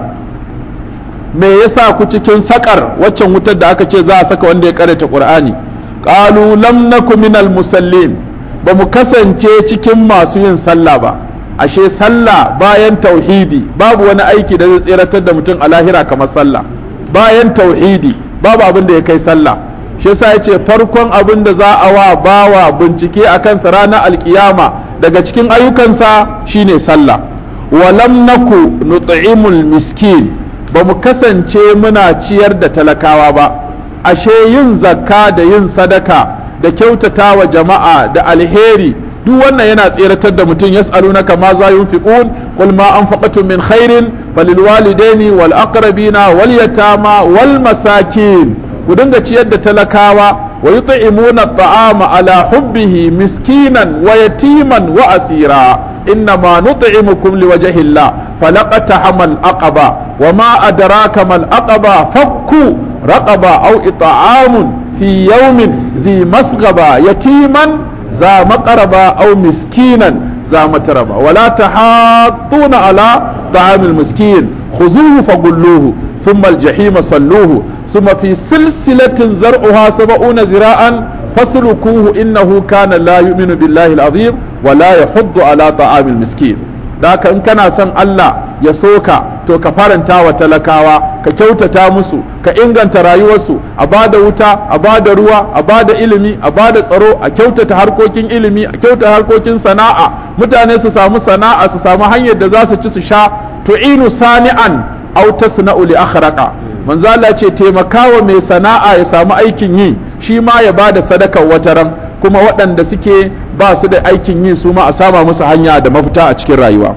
me yasa ku cikin saƙar waccan wutar da aka ce za a saka wanda ya karanta qur'ani qalu lam naku minal musallin ba mu kasance cikin masu yin sallah ba ashe sallah bayan tauhidi babu wani aiki da zai tseratar da mutum a lahira kamar sallah bayan tauhidi babu abin da ya kai sallah shi yasa yace farkon abin da za a wa bawa bincike a kansa ranar alkiyama daga cikin ayyukansa shine sallah walam naku nut'imul miskin ba mu kasance muna ciyar da talakawa ba ashe yin zakka da yin sadaka da kyautata wa jama'a da alheri duk wannan yana tseratar da mutum yas'alunaka ma za yunfiqun qul ma anfaqtum min khairin falilwalidaini wal aqrabina wal yatama wal masakin ku dinga ciyar da talakawa wa yut'imuna at'ama ala hubbihi miskinan wa yatiman wa asira إنما نطعمكم لوجه الله فلقتحم الأقبة وما أدراك ما الأقبة فك رقبة أو إطعام في يوم ذي مسغبة يتيما ذا مقربة أو مسكينا ذا متربة ولا تحاضون على طعام المسكين خذوه فقلوه ثم الجحيم صلوه ثم في سلسلة زرعها سبعون ذراعا فاسلكوه إنه كان لا يؤمن بالله العظيم ولا يحض على طعام المسكين ذاك إن كان سن الله يسوك to ka faranta wa talakawa ka kyautata musu ka inganta rayuwarsu a bada wuta a bada ruwa a bada ilimi a bada tsaro a kyautata harkokin ilimi a kyautata harkokin sana'a mutane su samu sana'a su samu hanyar da za su ci su sha tu'inu sani'an aw tasna'u li akhraqa manzo Allah ce taimakawa mai sana'a ya samu aikin yi shi ma ya bada sadakar wataran kuma waɗanda suke ba su da aikin yi su ma a sama musu hanya da mafita a cikin rayuwa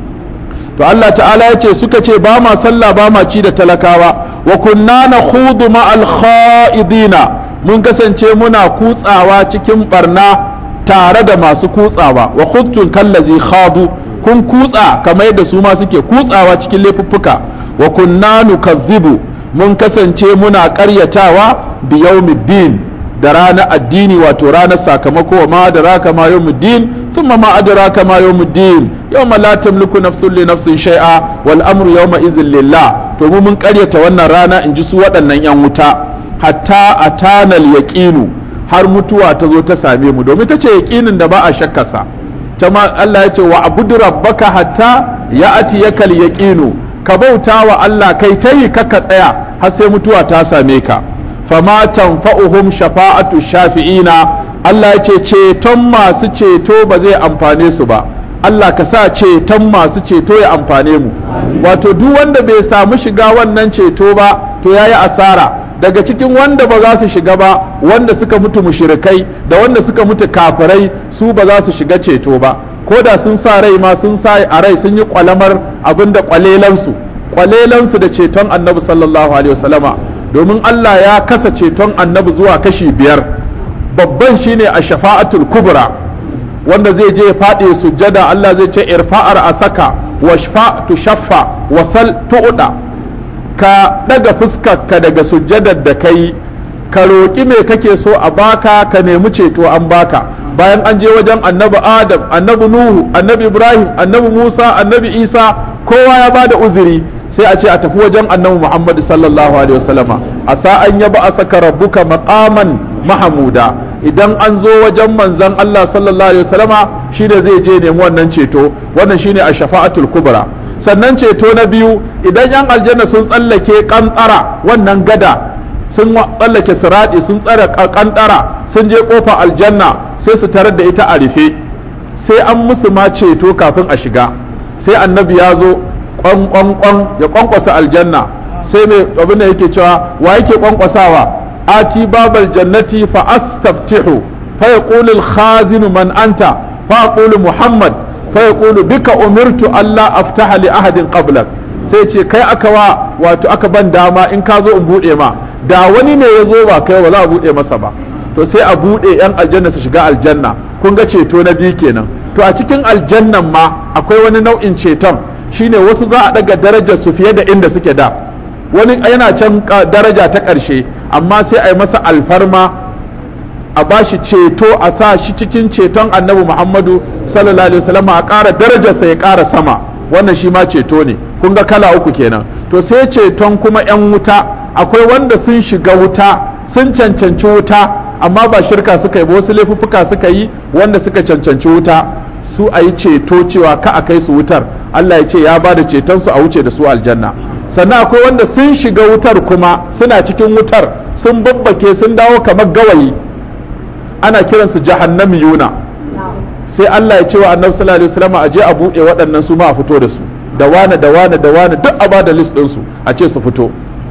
to Allah ta'ala ya ce suka ce ba ma sallah ba ma ci da talakawa wa kunna na khudu ma alkha'idina mun kasance muna kutsawa cikin barna tare da masu kutsawa wa khudtun kallazi khadu kun kutsa kamar yadda su ma suke kutsawa cikin laifuffuka wa kunna nukazzibu mun kasance muna ƙaryatawa bi yawmiddin da ranar addini wato ranar sakamako wa ma da raka ma yawmuddin thumma ma adraka ma yawmuddin yawma la tamliku nafsun li nafsin shay'a wal amru yawma idhin lillah to mu mun karyata wannan rana in ji su waɗannan yan wuta hatta atanal yaqinu har mutuwa ta zo ta same mu domin ta ce yaqinin da ba a shakkarsa ta ma Allah ya ce wa abudu rabbaka hatta ya'ati yakal yaqinu ka bauta wa Allah kai tayi kaka tsaya har sai mutuwa ta same ka fama tanfa'uhum shafa'atu shafi'ina Allah ya ce ceton masu ceto ba zai amfane su ba Allah ka sa ceton masu ceto ya amfane mu wato duk wanda bai samu shiga wannan ceto ba to yayi asara daga cikin wanda ba za su shiga ba wanda suka mutu mushrikai da wanda suka mutu kafirai su ba za su shiga ceto ba ko da sun sa rai ma sun sa a rai sun yi kwalamar abinda kwalelansu kwalelansu da ceton annabi sallallahu alaihi wasallama domin Allah ya kasa ceton annabi zuwa kashi biyar babban shine a shafa'atul kubra wanda zai je faɗi sujjada Allah zai ce irfa'ar asaka washfa tushaffa wasal tu'da ka daga fuskarka daga sujjadar da kai ka roƙi me kake so a baka ka nemi ceto an baka bayan an je wajen annabi adam annabi nuhu annabi ibrahim annabi musa annabi isa kowa ya bada uzuri sai a ce a tafi wajen annabi Muhammad sallallahu alaihi wasallama a sa'an ya ba a saka rabbuka maqaman mahamuda idan an zo wajen manzon Allah sallallahu alaihi wasallama shine zai je nemi wannan ceto wannan shine a shafa'atul kubra sannan ceto na biyu idan yan aljanna sun tsallake kantara wannan gada sun tsallake siradi sun tsare kantara sun je kofa aljanna sai su tarar da ita a rufe sai an musu ma ceto kafin a shiga sai annabi ya zo kwankwankwan ya kwankwasa aljanna sai mai abin da yake cewa wa yake kwankwasawa ati babal jannati fa astaftihu fa yaqulu al khazin man anta fa aqulu muhammad fa yaqulu bika umirtu alla aftaha li ahadin qablak sai ce kai aka wa wato aka ban dama in ka zo in bude ma da wani ne ya zo ba kai ba za a bude masa ba to sai a bude yan aljanna su shiga aljanna kun ga ceto na biyu kenan to a cikin aljannan ma akwai wani nau'in ceton shine wasu za a daga darajar su fiye da inda suke da wani yana can daraja ta ƙarshe amma sai a yi masa alfarma a bashi ceto a sa shi cikin ceton annabi muhammadu sallallahu alaihi wasallam a ƙara darajarsa ya ƙara sama wannan shi ma ceto ne kun ga kala uku kenan to sai ceton kuma 'yan wuta akwai wanda sun shiga wuta sun cancanci wuta amma ba shirka suka yi ba wasu laifuffuka suka yi wanda suka cancanci wuta su a yi ceto cewa ka a kai su wutar Allah ya ce ya ba da cetonsu a wuce da su aljanna sannan akwai wanda sun shiga wutar kuma suna cikin wutar sun babbake sun dawo kamar gawayi ana kiransu jahannamiyuna sai Allah ya ce wa annabi sallallahu alaihi wasallam a je a buɗe waɗannan su ma a fito da su da wane da wane da wane duk a bada list ɗinsu a ce su fito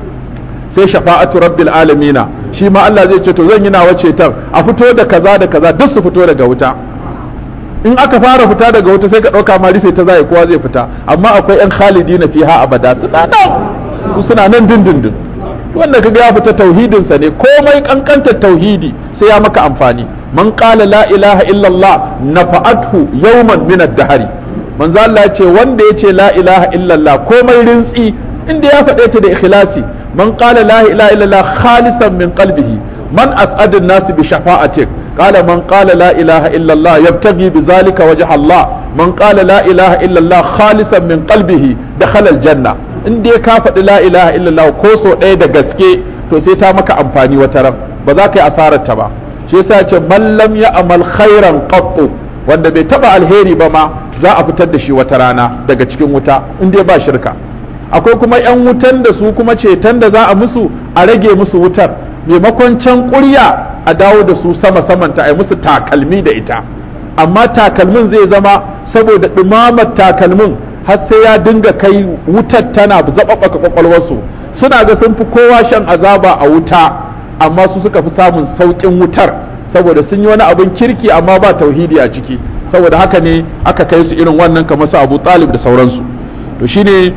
sai shafa'atu rabbil alamina shi ma Allah zai ce to zan yi nawa ceton a fito da kaza da kaza duk su fito daga wuta in aka fara fita daga wuta sai ka ɗauka ma rufe ta zai kowa zai fita amma akwai yan khalidi na fiha abada suna nan su suna nan dindindin wanda kaga ya fita tauhidinsa ne komai kankantar tauhidi sai ya maka amfani man qala la ilaha illallah nafa'athu yawman min ad-dahri manzo Allah ya ce wanda ya ce la ilaha illallah komai rintsi inda ya faɗe ta da ikhlasi man qala la ilaha illallah khalisan min qalbihi man as'adun nasi bi shafa'atik قال من قال لا إله إلا الله يبتغي بذلك وجه الله من قال لا إله إلا الله خالصا من قلبه دخل الجنة in dai ka faɗi la ilaha illallah ko so ɗaya da gaske to sai ta maka amfani wata ran ba za ka yi asarar ta ba shi yasa ce man lam ya amal khairan qattu wanda bai taba alheri ba ma za a fitar da shi wata rana daga cikin wuta in dai ba shirka akwai kuma 'yan wutan da su kuma ceton da za a musu a rage musu wutar maimakon can ƙurya a dawo da su sama samanta a yi musu takalmi da ita amma takalmin zai zama saboda ɗumamar takalmin har sai ya dinga kai wutar tana zaɓaɓɓaka kwakwalwarsu suna ga sun fi kowa shan azaba a wuta amma su suka fi samun sauƙin wutar saboda sun yi wani abin kirki amma ba tauhidi a ciki saboda haka ne aka kai su irin wannan kamar su abu talib da sauransu to shine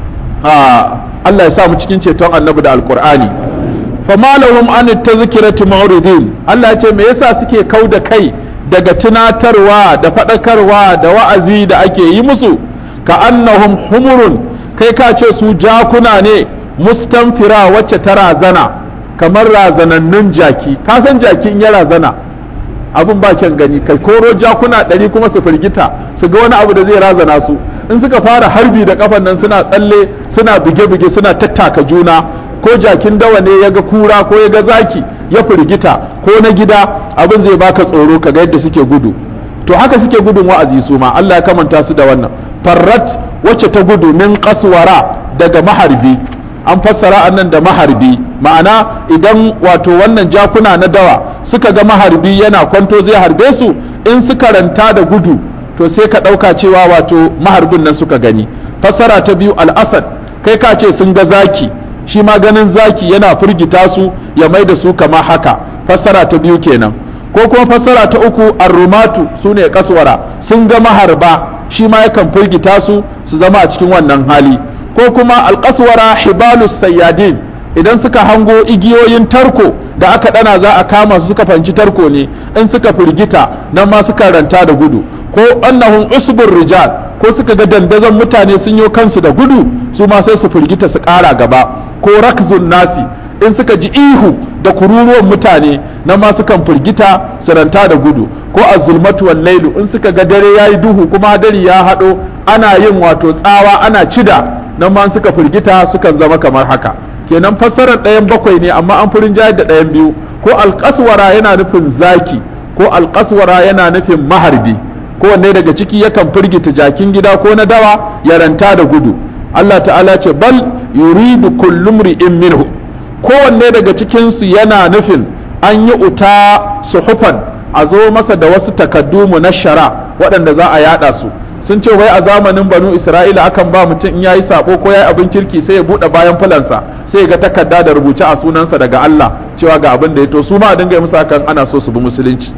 Allah ya sa mu cikin ceton annabi da alkur'ani fama lahum an tazkirati ma'ridin Allah ya ce me yasa suke kau da kai daga tunatarwa da faɗakarwa da wa'azi da ake yi musu ka annahum humurun kai ka ce su jakuna ne mustanfira wacce ta razana kamar razanannun jaki ka san jaki in ya razana abin ba kyan gani kai koro jakuna ɗari kuma su firgita su ga wani abu da zai razana su in suka fara harbi da kafan nan suna tsalle suna buge-buge suna tattaka juna ko jakin dawa ne ya ga kura ko ya ga zaki ya firgita ko na gida abin zai baka tsoro ka ga yadda suke gudu to haka suke gudun wa'azi su ma Allah ya kamanta su da wannan farrat wacce ta gudu min kaswara daga maharbi an fassara annan da maharbi ma'ana idan wato wannan jakuna na dawa suka ga maharbi yana kwanto zai harbe su in suka ranta da gudu to sai ka ɗauka cewa wato maharbin nan suka gani fassara ta biyu al'asad kai ka ce sun ga zaki shi ma ganin zaki yana firgita su ya mai da su kama haka fassara ta biyu kenan ko kuma fassara ta uku arrumatu su ne kaswara sun ga maharba shi ma yakan firgita su su zama a cikin wannan hali ko kuma alkaswara hibalus sayyadin idan suka hango igiyoyin tarko da aka dana za a kama su suka fanci tarko ne in suka firgita nan ma suka ranta da gudu ko annahum usbur rijal ko suka ga dandazon mutane sun yi kansu da gudu su ma sai su firgita su ƙara gaba ko rakzun nasi in suka ji ihu da kururuwan mutane nan ma sukan firgita su ranta da gudu ko azulmatu wal lailu in suka ga dare yayi duhu kuma dare ya hado ana yin wato tsawa ana cida nan ma suka firgita sukan zama kamar haka kenan fassarar ɗayan bakwai ne amma an furin jayar da ɗayan biyu ko alƙaswara yana nufin zaki ko alƙaswara yana nufin maharbi kowanne daga ciki yakan firgita jakin gida ko na dawa ya ranta da gudu Allah ta'ala ce bal yuridu kullum ri'in minhu kowanne daga cikinsu yana nufin an yi uta suhufan a zo masa da wasu takaddu na shara waɗanda za a yada su sun ce wai a zamanin banu isra'ila akan ba mutum in yayi sabo ko yayi abin kirki sai ya bude bayan fulansa sai ya ga takarda da rubuce a sunansa daga Allah cewa ga abin da ya to su ma a dinga yi musu hakan ana so su bi musulunci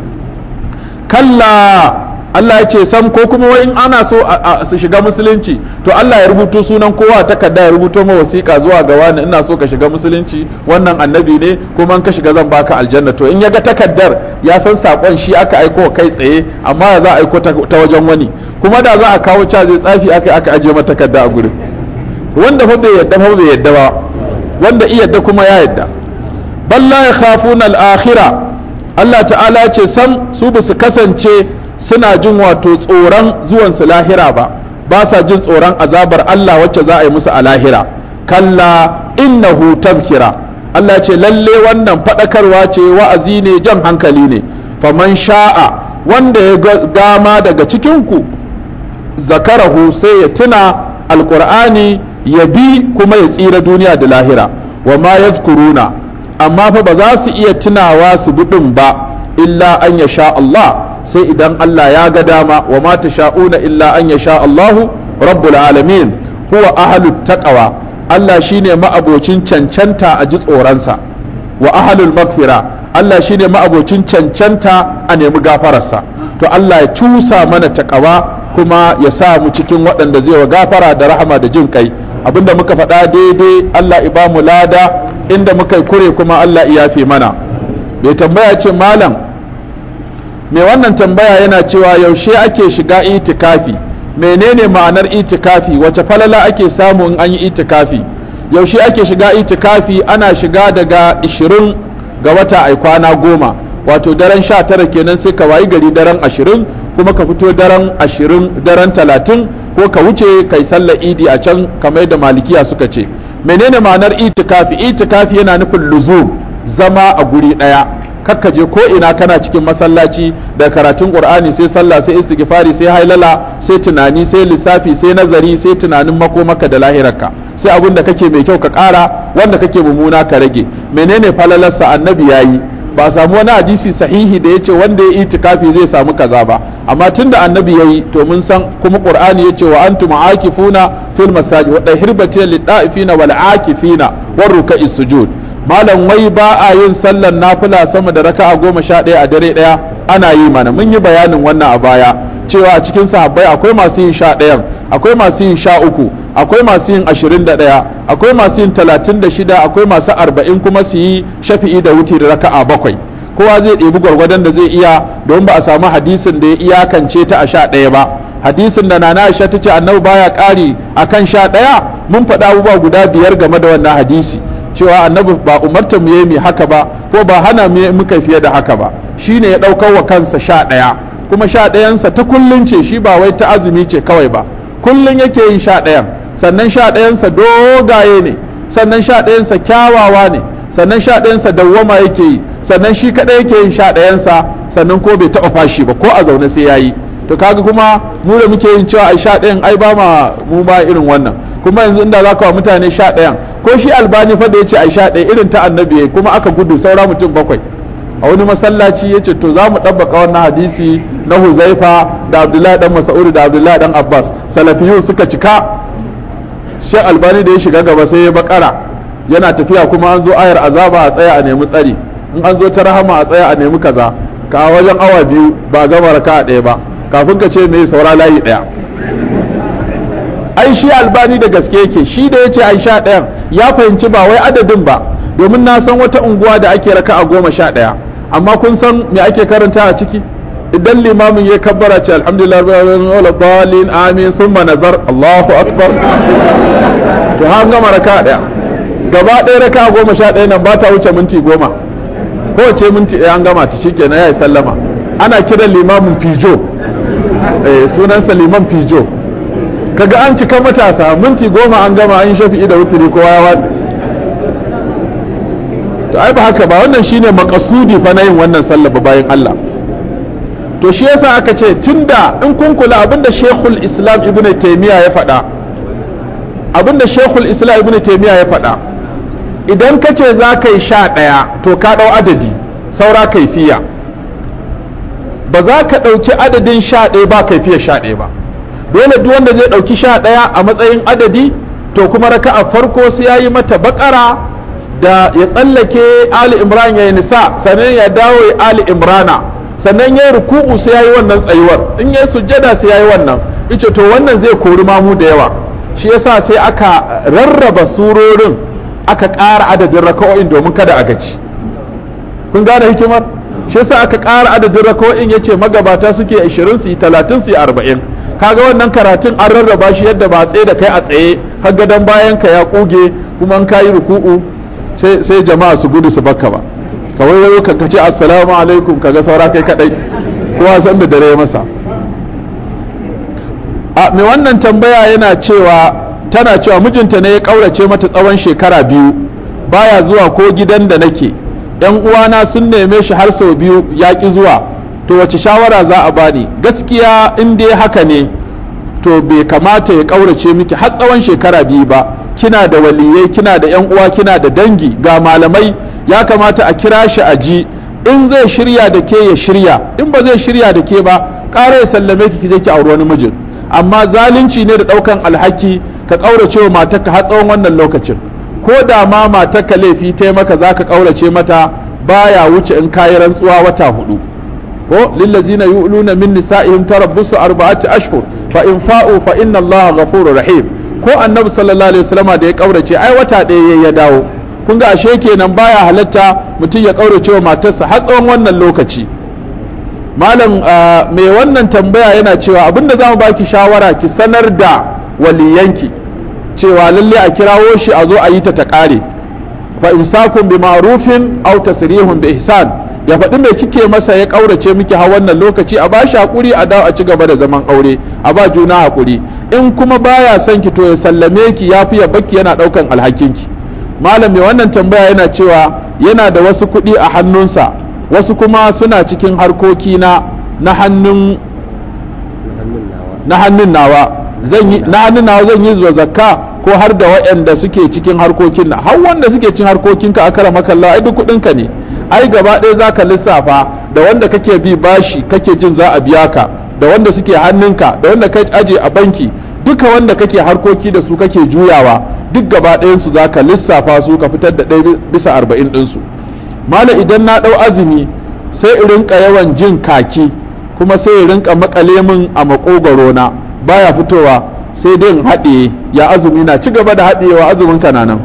kalla Allah ya ce sam ko kuma wai in ana so su shiga musulunci to Allah ya rubuto sunan kowa takarda ya rubuto ma wasiƙa zuwa ga wani ina so ka shiga musulunci wannan annabi ne kuma in ka shiga zan baka aljanna to in ya ga takardar ya san sakon shi aka aiko kai tsaye amma ya za a aiko ta wajen wani kuma da za a kawo ca zai tsafi aka aka ajiye mata takarda a gurin wanda fa bai yadda fa bai yadda ba wanda iya yadda kuma ya yadda balla ya khafuna al-akhirah Allah ta'ala ce sam su ba su kasance suna jin wato tsoron zuwan su lahira ba ba sa jin tsoron azabar Allah wacce za a yi musu a lahira kalla innahu tazkira Allah ce lalle wannan fadakarwa ce wa'azi ne jan hankali ne faman sha'a wanda ya gama daga cikin ku zakarahu sai ya tuna alqur'ani ya bi kuma ya tsira duniya da lahira wa ma yazkuruna amma fa ba za su iya tunawa su budin ba illa an ya sha Allah sai idan Allah ya ga dama wa ma sha'una illa an ya sha Allahu rabbul alamin huwa ahlut taqwa Allah shine ma'abocin cancanta a ji tsoronsa wa ahlul magfira Allah shine ma'abocin cancanta a nemi gafararsa to Allah ya cusa mana taqwa kuma ya sa mu cikin waɗanda zai wa gafara da rahama da jin kai abinda muka faɗa daidai Allah ya bamu lada inda muka yi kure kuma Allah ya yafe mana bai tambaya ce malam mai wannan tambaya yana cewa yaushe ake shiga itikafi menene ma'anar itikafi wace falala ake samu in an yi itikafi yaushe ake shiga itikafi ana shiga daga 20 ga wata ai kwana goma wato daren 19 kenan sai ka wayi gari daren 20 kuma ka fito daren 20 daren 30 ko ka wuce kai sallar idi a can kamar da malikiya suka ce menene ma'anar itikafi itikafi yana nufin luzum zama a guri ɗaya kakka je ko ina kana cikin masallaci da karatun qur'ani sai sallah sai istighfari sai hailala sai tunani sai lissafi sai nazari sai tunanin makomaka da lahirarka sai abin da kake mai kyau ka ƙara wanda kake mummuna ka rage menene falalarsa annabi yayi ba samu wani hadisi sahihi da yace wanda ya itikafi zai samu kaza ba amma tunda annabi yayi to mun san kuma qur'ani yace wa antum aakifuna fil masajid wa dahirbatil lida'ifina wal aakifina war ruka'is sujud malam wai ba a yin sallar nafila sama da raka'a goma sha ɗaya a dare ɗaya ana yi mana mun yi bayanin wannan a baya cewa a cikin sahabbai akwai masu yin sha ɗayan akwai masu yin sha uku akwai masu yin ashirin da ɗaya akwai masu yin talatin da shida akwai masu arba'in kuma su yi shafi'i da wuti da raka'a bakwai kowa zai ɗebi gwargwadon da zai iya don ba a samu hadisin da ya iyakance ta a sha ɗaya ba hadisin da nana aisha ta ce annabi baya ƙari akan sha ɗaya mun faɗa abubuwa guda biyar game da wannan hadisi cewa annabi ba umarta mu yi haka ba ko ba hana mu muka fiye da haka ba shine ya ɗaukar wa kansa sha ɗaya kuma sha ɗayansa ta kullun ce shi ba wai ta azumi ce kawai ba kullun yake yin sha ɗayan sannan sha ɗayansa dogaye ne sannan sha ɗayansa kyawawa ne sannan sha ɗayansa dawwama yake yi sannan shi kaɗai yake yin sha ɗayansa sannan ko bai taɓa fashi ba ko a zaune sai ya yi to kaga kuma mu da muke yin cewa ai sha ɗayan ai ba ma mu ma irin wannan kuma yanzu inda za ka wa mutane sha ɗayan ko shi albani fa da ya ce ai sha ɗaya irin ta annabi ya kuma aka gudu saura mutum bakwai a wani masallaci ya ce to za mu ɗabbaka wannan hadisi na huzaifa da abdullahi dan mas'ud da abdullahi dan abbas salafiyu suka cika shek albani da ya shiga gaba sai ya bakara yana tafiya kuma an zo ayar azaba a tsaya a nemi tsari in an zo ta rahama a tsaya a nemi kaza ka wajen awa biyu ba gama raka a ɗaya ba kafin ka ce mai saura layi ɗaya ai shi albani da gaske yake shi da ya ce ai sha ɗayan ya fahimci ba wai adadin ba domin na san wata unguwa da ake raka a goma sha ɗaya amma kun san me ake karanta a ciki idan limamin ya kabbara ce alhamdulillah wala dalin amin summa nazar Allahu akbar to an gama raka ɗaya gaba ɗaya raka goma sha ɗaya nan ba ta wuce minti goma kowace minti ɗaya an gama ta shikenan ya yi sallama ana kiran limamin fijo eh sunansa liman fijo kaga an cika matasa minti goma an gama an shafi'i da wuturi kowa ya watsi to ai ba haka ba wannan shine makasudi fa na yin wannan sallah ba bayan Allah to shi yasa aka ce tunda in kun kula abinda Sheikhul Islam Ibn Taymiyyah ya faɗa abinda Sheikhul Islam Ibn Taymiyyah ya faɗa idan ka ce za ka yi sha ɗaya to ka ɗau adadi saura kaifiya ba za ka ɗauki adadin sha ɗaya ba kaifiya sha ɗaya ba dole duk wanda zai ɗauki sha ɗaya a matsayin adadi to kuma raka a farko sai ya yi mata bakara da ya tsallake ali imran ya yi nisa sannan ya dawo ya ali imrana sannan ya yi ruku'u sai ya yi wannan tsayuwar in ya yi sujjada sai ya yi wannan ice to wannan zai kori mamu da yawa shi yasa sai aka rarraba surorin aka ƙara adadin raka'o'in domin kada a gaji kun gane hikimar shi yasa aka ƙara adadin raka'o'in yace magabata suke 20 su yi 30 su yi 40 kaga wannan karatun an rarraba shi yadda ba tsaye da kai a tsaye har gadon bayan ka ya kuge kuma an kayi ruku'u sai sai jama'a su gudu su bakka ba kawai wayo ka kace assalamu alaikum kaga saura kai kadai kowa san da dare masa a mai wannan tambaya yana cewa tana cewa mijinta ne ya kaurace mata tsawon shekara biyu baya zuwa ko gidan da nake yan uwana sun neme shi har sau biyu ya ki zuwa to wace shawara za a bani gaskiya in dai haka ne to bai kamata ya kaurace miki har tsawon shekara biyu ba kina da waliyai kina da yan uwa kina da dangi ga malamai ya kamata a kira shi a ji in zai shirya da ke ya shirya in ba zai shirya da ke ba ƙara ya sallame ki kije ki auri wani mijin amma zalunci ne da ɗaukan alhaki ka ƙaurace wa matarka har tsawon wannan lokacin ko da ma matarka laifi ta maka za ka ƙaurace mata baya wuce in kayi rantsuwa wata hudu ko lillazina yu'luna min nisa'ihim tarabbusu arba'ati ashhur fa in fa'u fa inna Allah ghafurur rahim ko annabi sallallahu alaihi wasallama da ya ƙaurace ai wata ɗaya ya dawo kun ga ashe kenan baya halatta mutum ya ƙaurace wa matarsa har tsawon wannan lokaci malam mai wannan tambaya yana cewa abinda za mu baki shawara ki sanar da waliyanki cewa lalle a kirawo shi a zo a yi ta ta ƙare fa imsakun bi ma'rufin aw tasrihun bi ihsan ya faɗi me kike masa ya ƙaurace miki har wannan lokaci a bashi hakuri a dawo a ci gaba da zaman aure a ba juna hakuri in kuma baya son ki to ya sallame ki ya fi ya bakki yana ɗaukan alhakinki malam mai wannan tambaya yana cewa yana da wasu kuɗi a hannunsa wasu kuma suna cikin harkoki na na hannun na hannun nawa zan yi na hannun nawa zan yi zuwa zakka ko har da waɗanda suke cikin harkokin na har wanda suke cikin harkokin ka akara makalla ai duk kuɗin ka ne ai gaba ɗaya zaka lissafa da wanda kake bi bashi kake jin za a biya ka da wanda suke hannunka da wanda ka aje a banki duka wanda kake harkoki da su kake juyawa duk gaba ɗayan su zaka lissafa su ka fitar da ɗaya bisa arba'in ɗinsu mala idan na ɗau azumi sai in rinka yawan jin kaki kuma sai in rinka makale min a makogaro na baya fitowa sai dai in haɗiye ya azumi na ci gaba da haɗiyewa azumin ka nan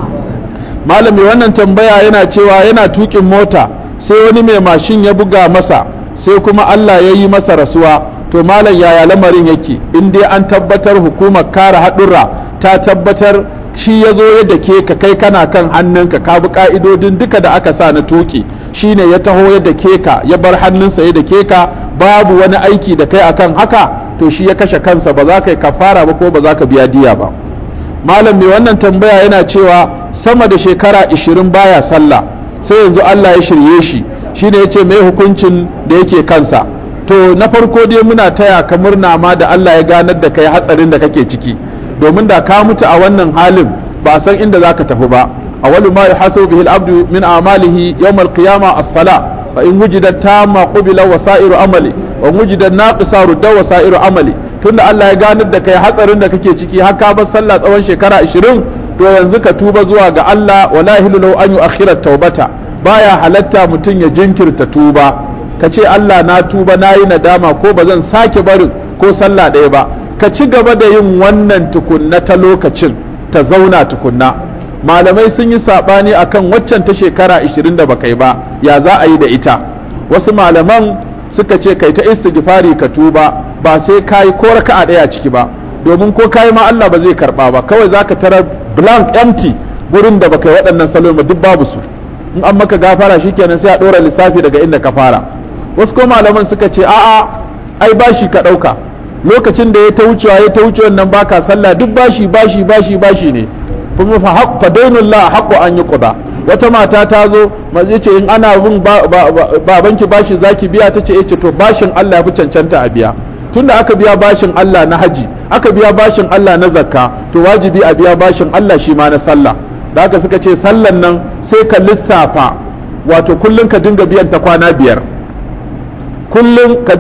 malami wannan tambaya yana cewa yana tukin mota sai wani mai mashin ya buga masa sai kuma Allah ya yi masa rasuwa to malam yaya lamarin yake in dai an tabbatar hukumar kare haɗurra ta tabbatar shi ya zo yadda ke ka kai kana kan hannunka ka bi ka'idodin duka da aka sa na tuki shine ya taho yadda ke ka ya bar hannunsa yadda ke ka babu wani aiki da kai akan haka to shi ya kashe kansa ba za ka yi kafara ba ko ba za ka biya diya ba malam mai wannan tambaya yana cewa sama da shekara ishirin baya sallah sai yanzu Allah ya shirye shi shine ya ce mai hukuncin da yake kansa to na farko dai muna taya ka murna ma da Allah ya ganar da kai hatsarin da kake ciki domin da ka mutu a wannan halin ba san inda za ka tafi ba awwalu ma yuhasabu bihi al-abdu min a'malihi yawm al-qiyama as-sala fa in wujidat tamma qubila wasairu amali wa wujidat naqisa rudda wasairu amali tunda Allah ya ganar da kai hatsarin da kake ciki har ka bar sallah tsawon shekara 20 to yanzu ka tuba zuwa ga Allah wala hilu lahu an yu'akhkhira tawbata baya halatta mutum ya jinkirta tuba ka ce Allah na tuba na yi nadama ko ba zan sake barin ko sallah ɗaya ba ka ci gaba da yin wannan tukunna ta lokacin ta zauna tukunna malamai sun yi saɓani akan waccan ta shekara 20 da baka yi ba ya za a yi da ita wasu malaman suka ce kai ta istighfari ka tuba ba sai kayi ko raka'a ɗaya ciki ba domin ko kayi ma Allah ba zai karba ba kawai zaka tara blank empty gurin da baka yi waɗannan salon ba duk babu su in an maka gafara shikenan sai a ɗora lissafi daga inda ka fara wasu ko malaman suka ce a'a ai bashi ka ɗauka lokacin da ya ta wucewa ya ta wucewa nan baka sallah duk bashi bashi bashi bashi ne kuma fa haq fa dainullah haqqu an yuqda wata mata ta zo mace ce in ana bin babanki bashi zaki biya ta ce ce to bashin Allah ya fi cancanta a biya tunda aka biya bashin Allah na haji aka biya bashin Allah na zakka to wajibi a biya bashin Allah shi ma na sallah da haka suka ce sallan nan sai ka lissafa wato kullum ka dinga biyan ta kwana biyar kullum ka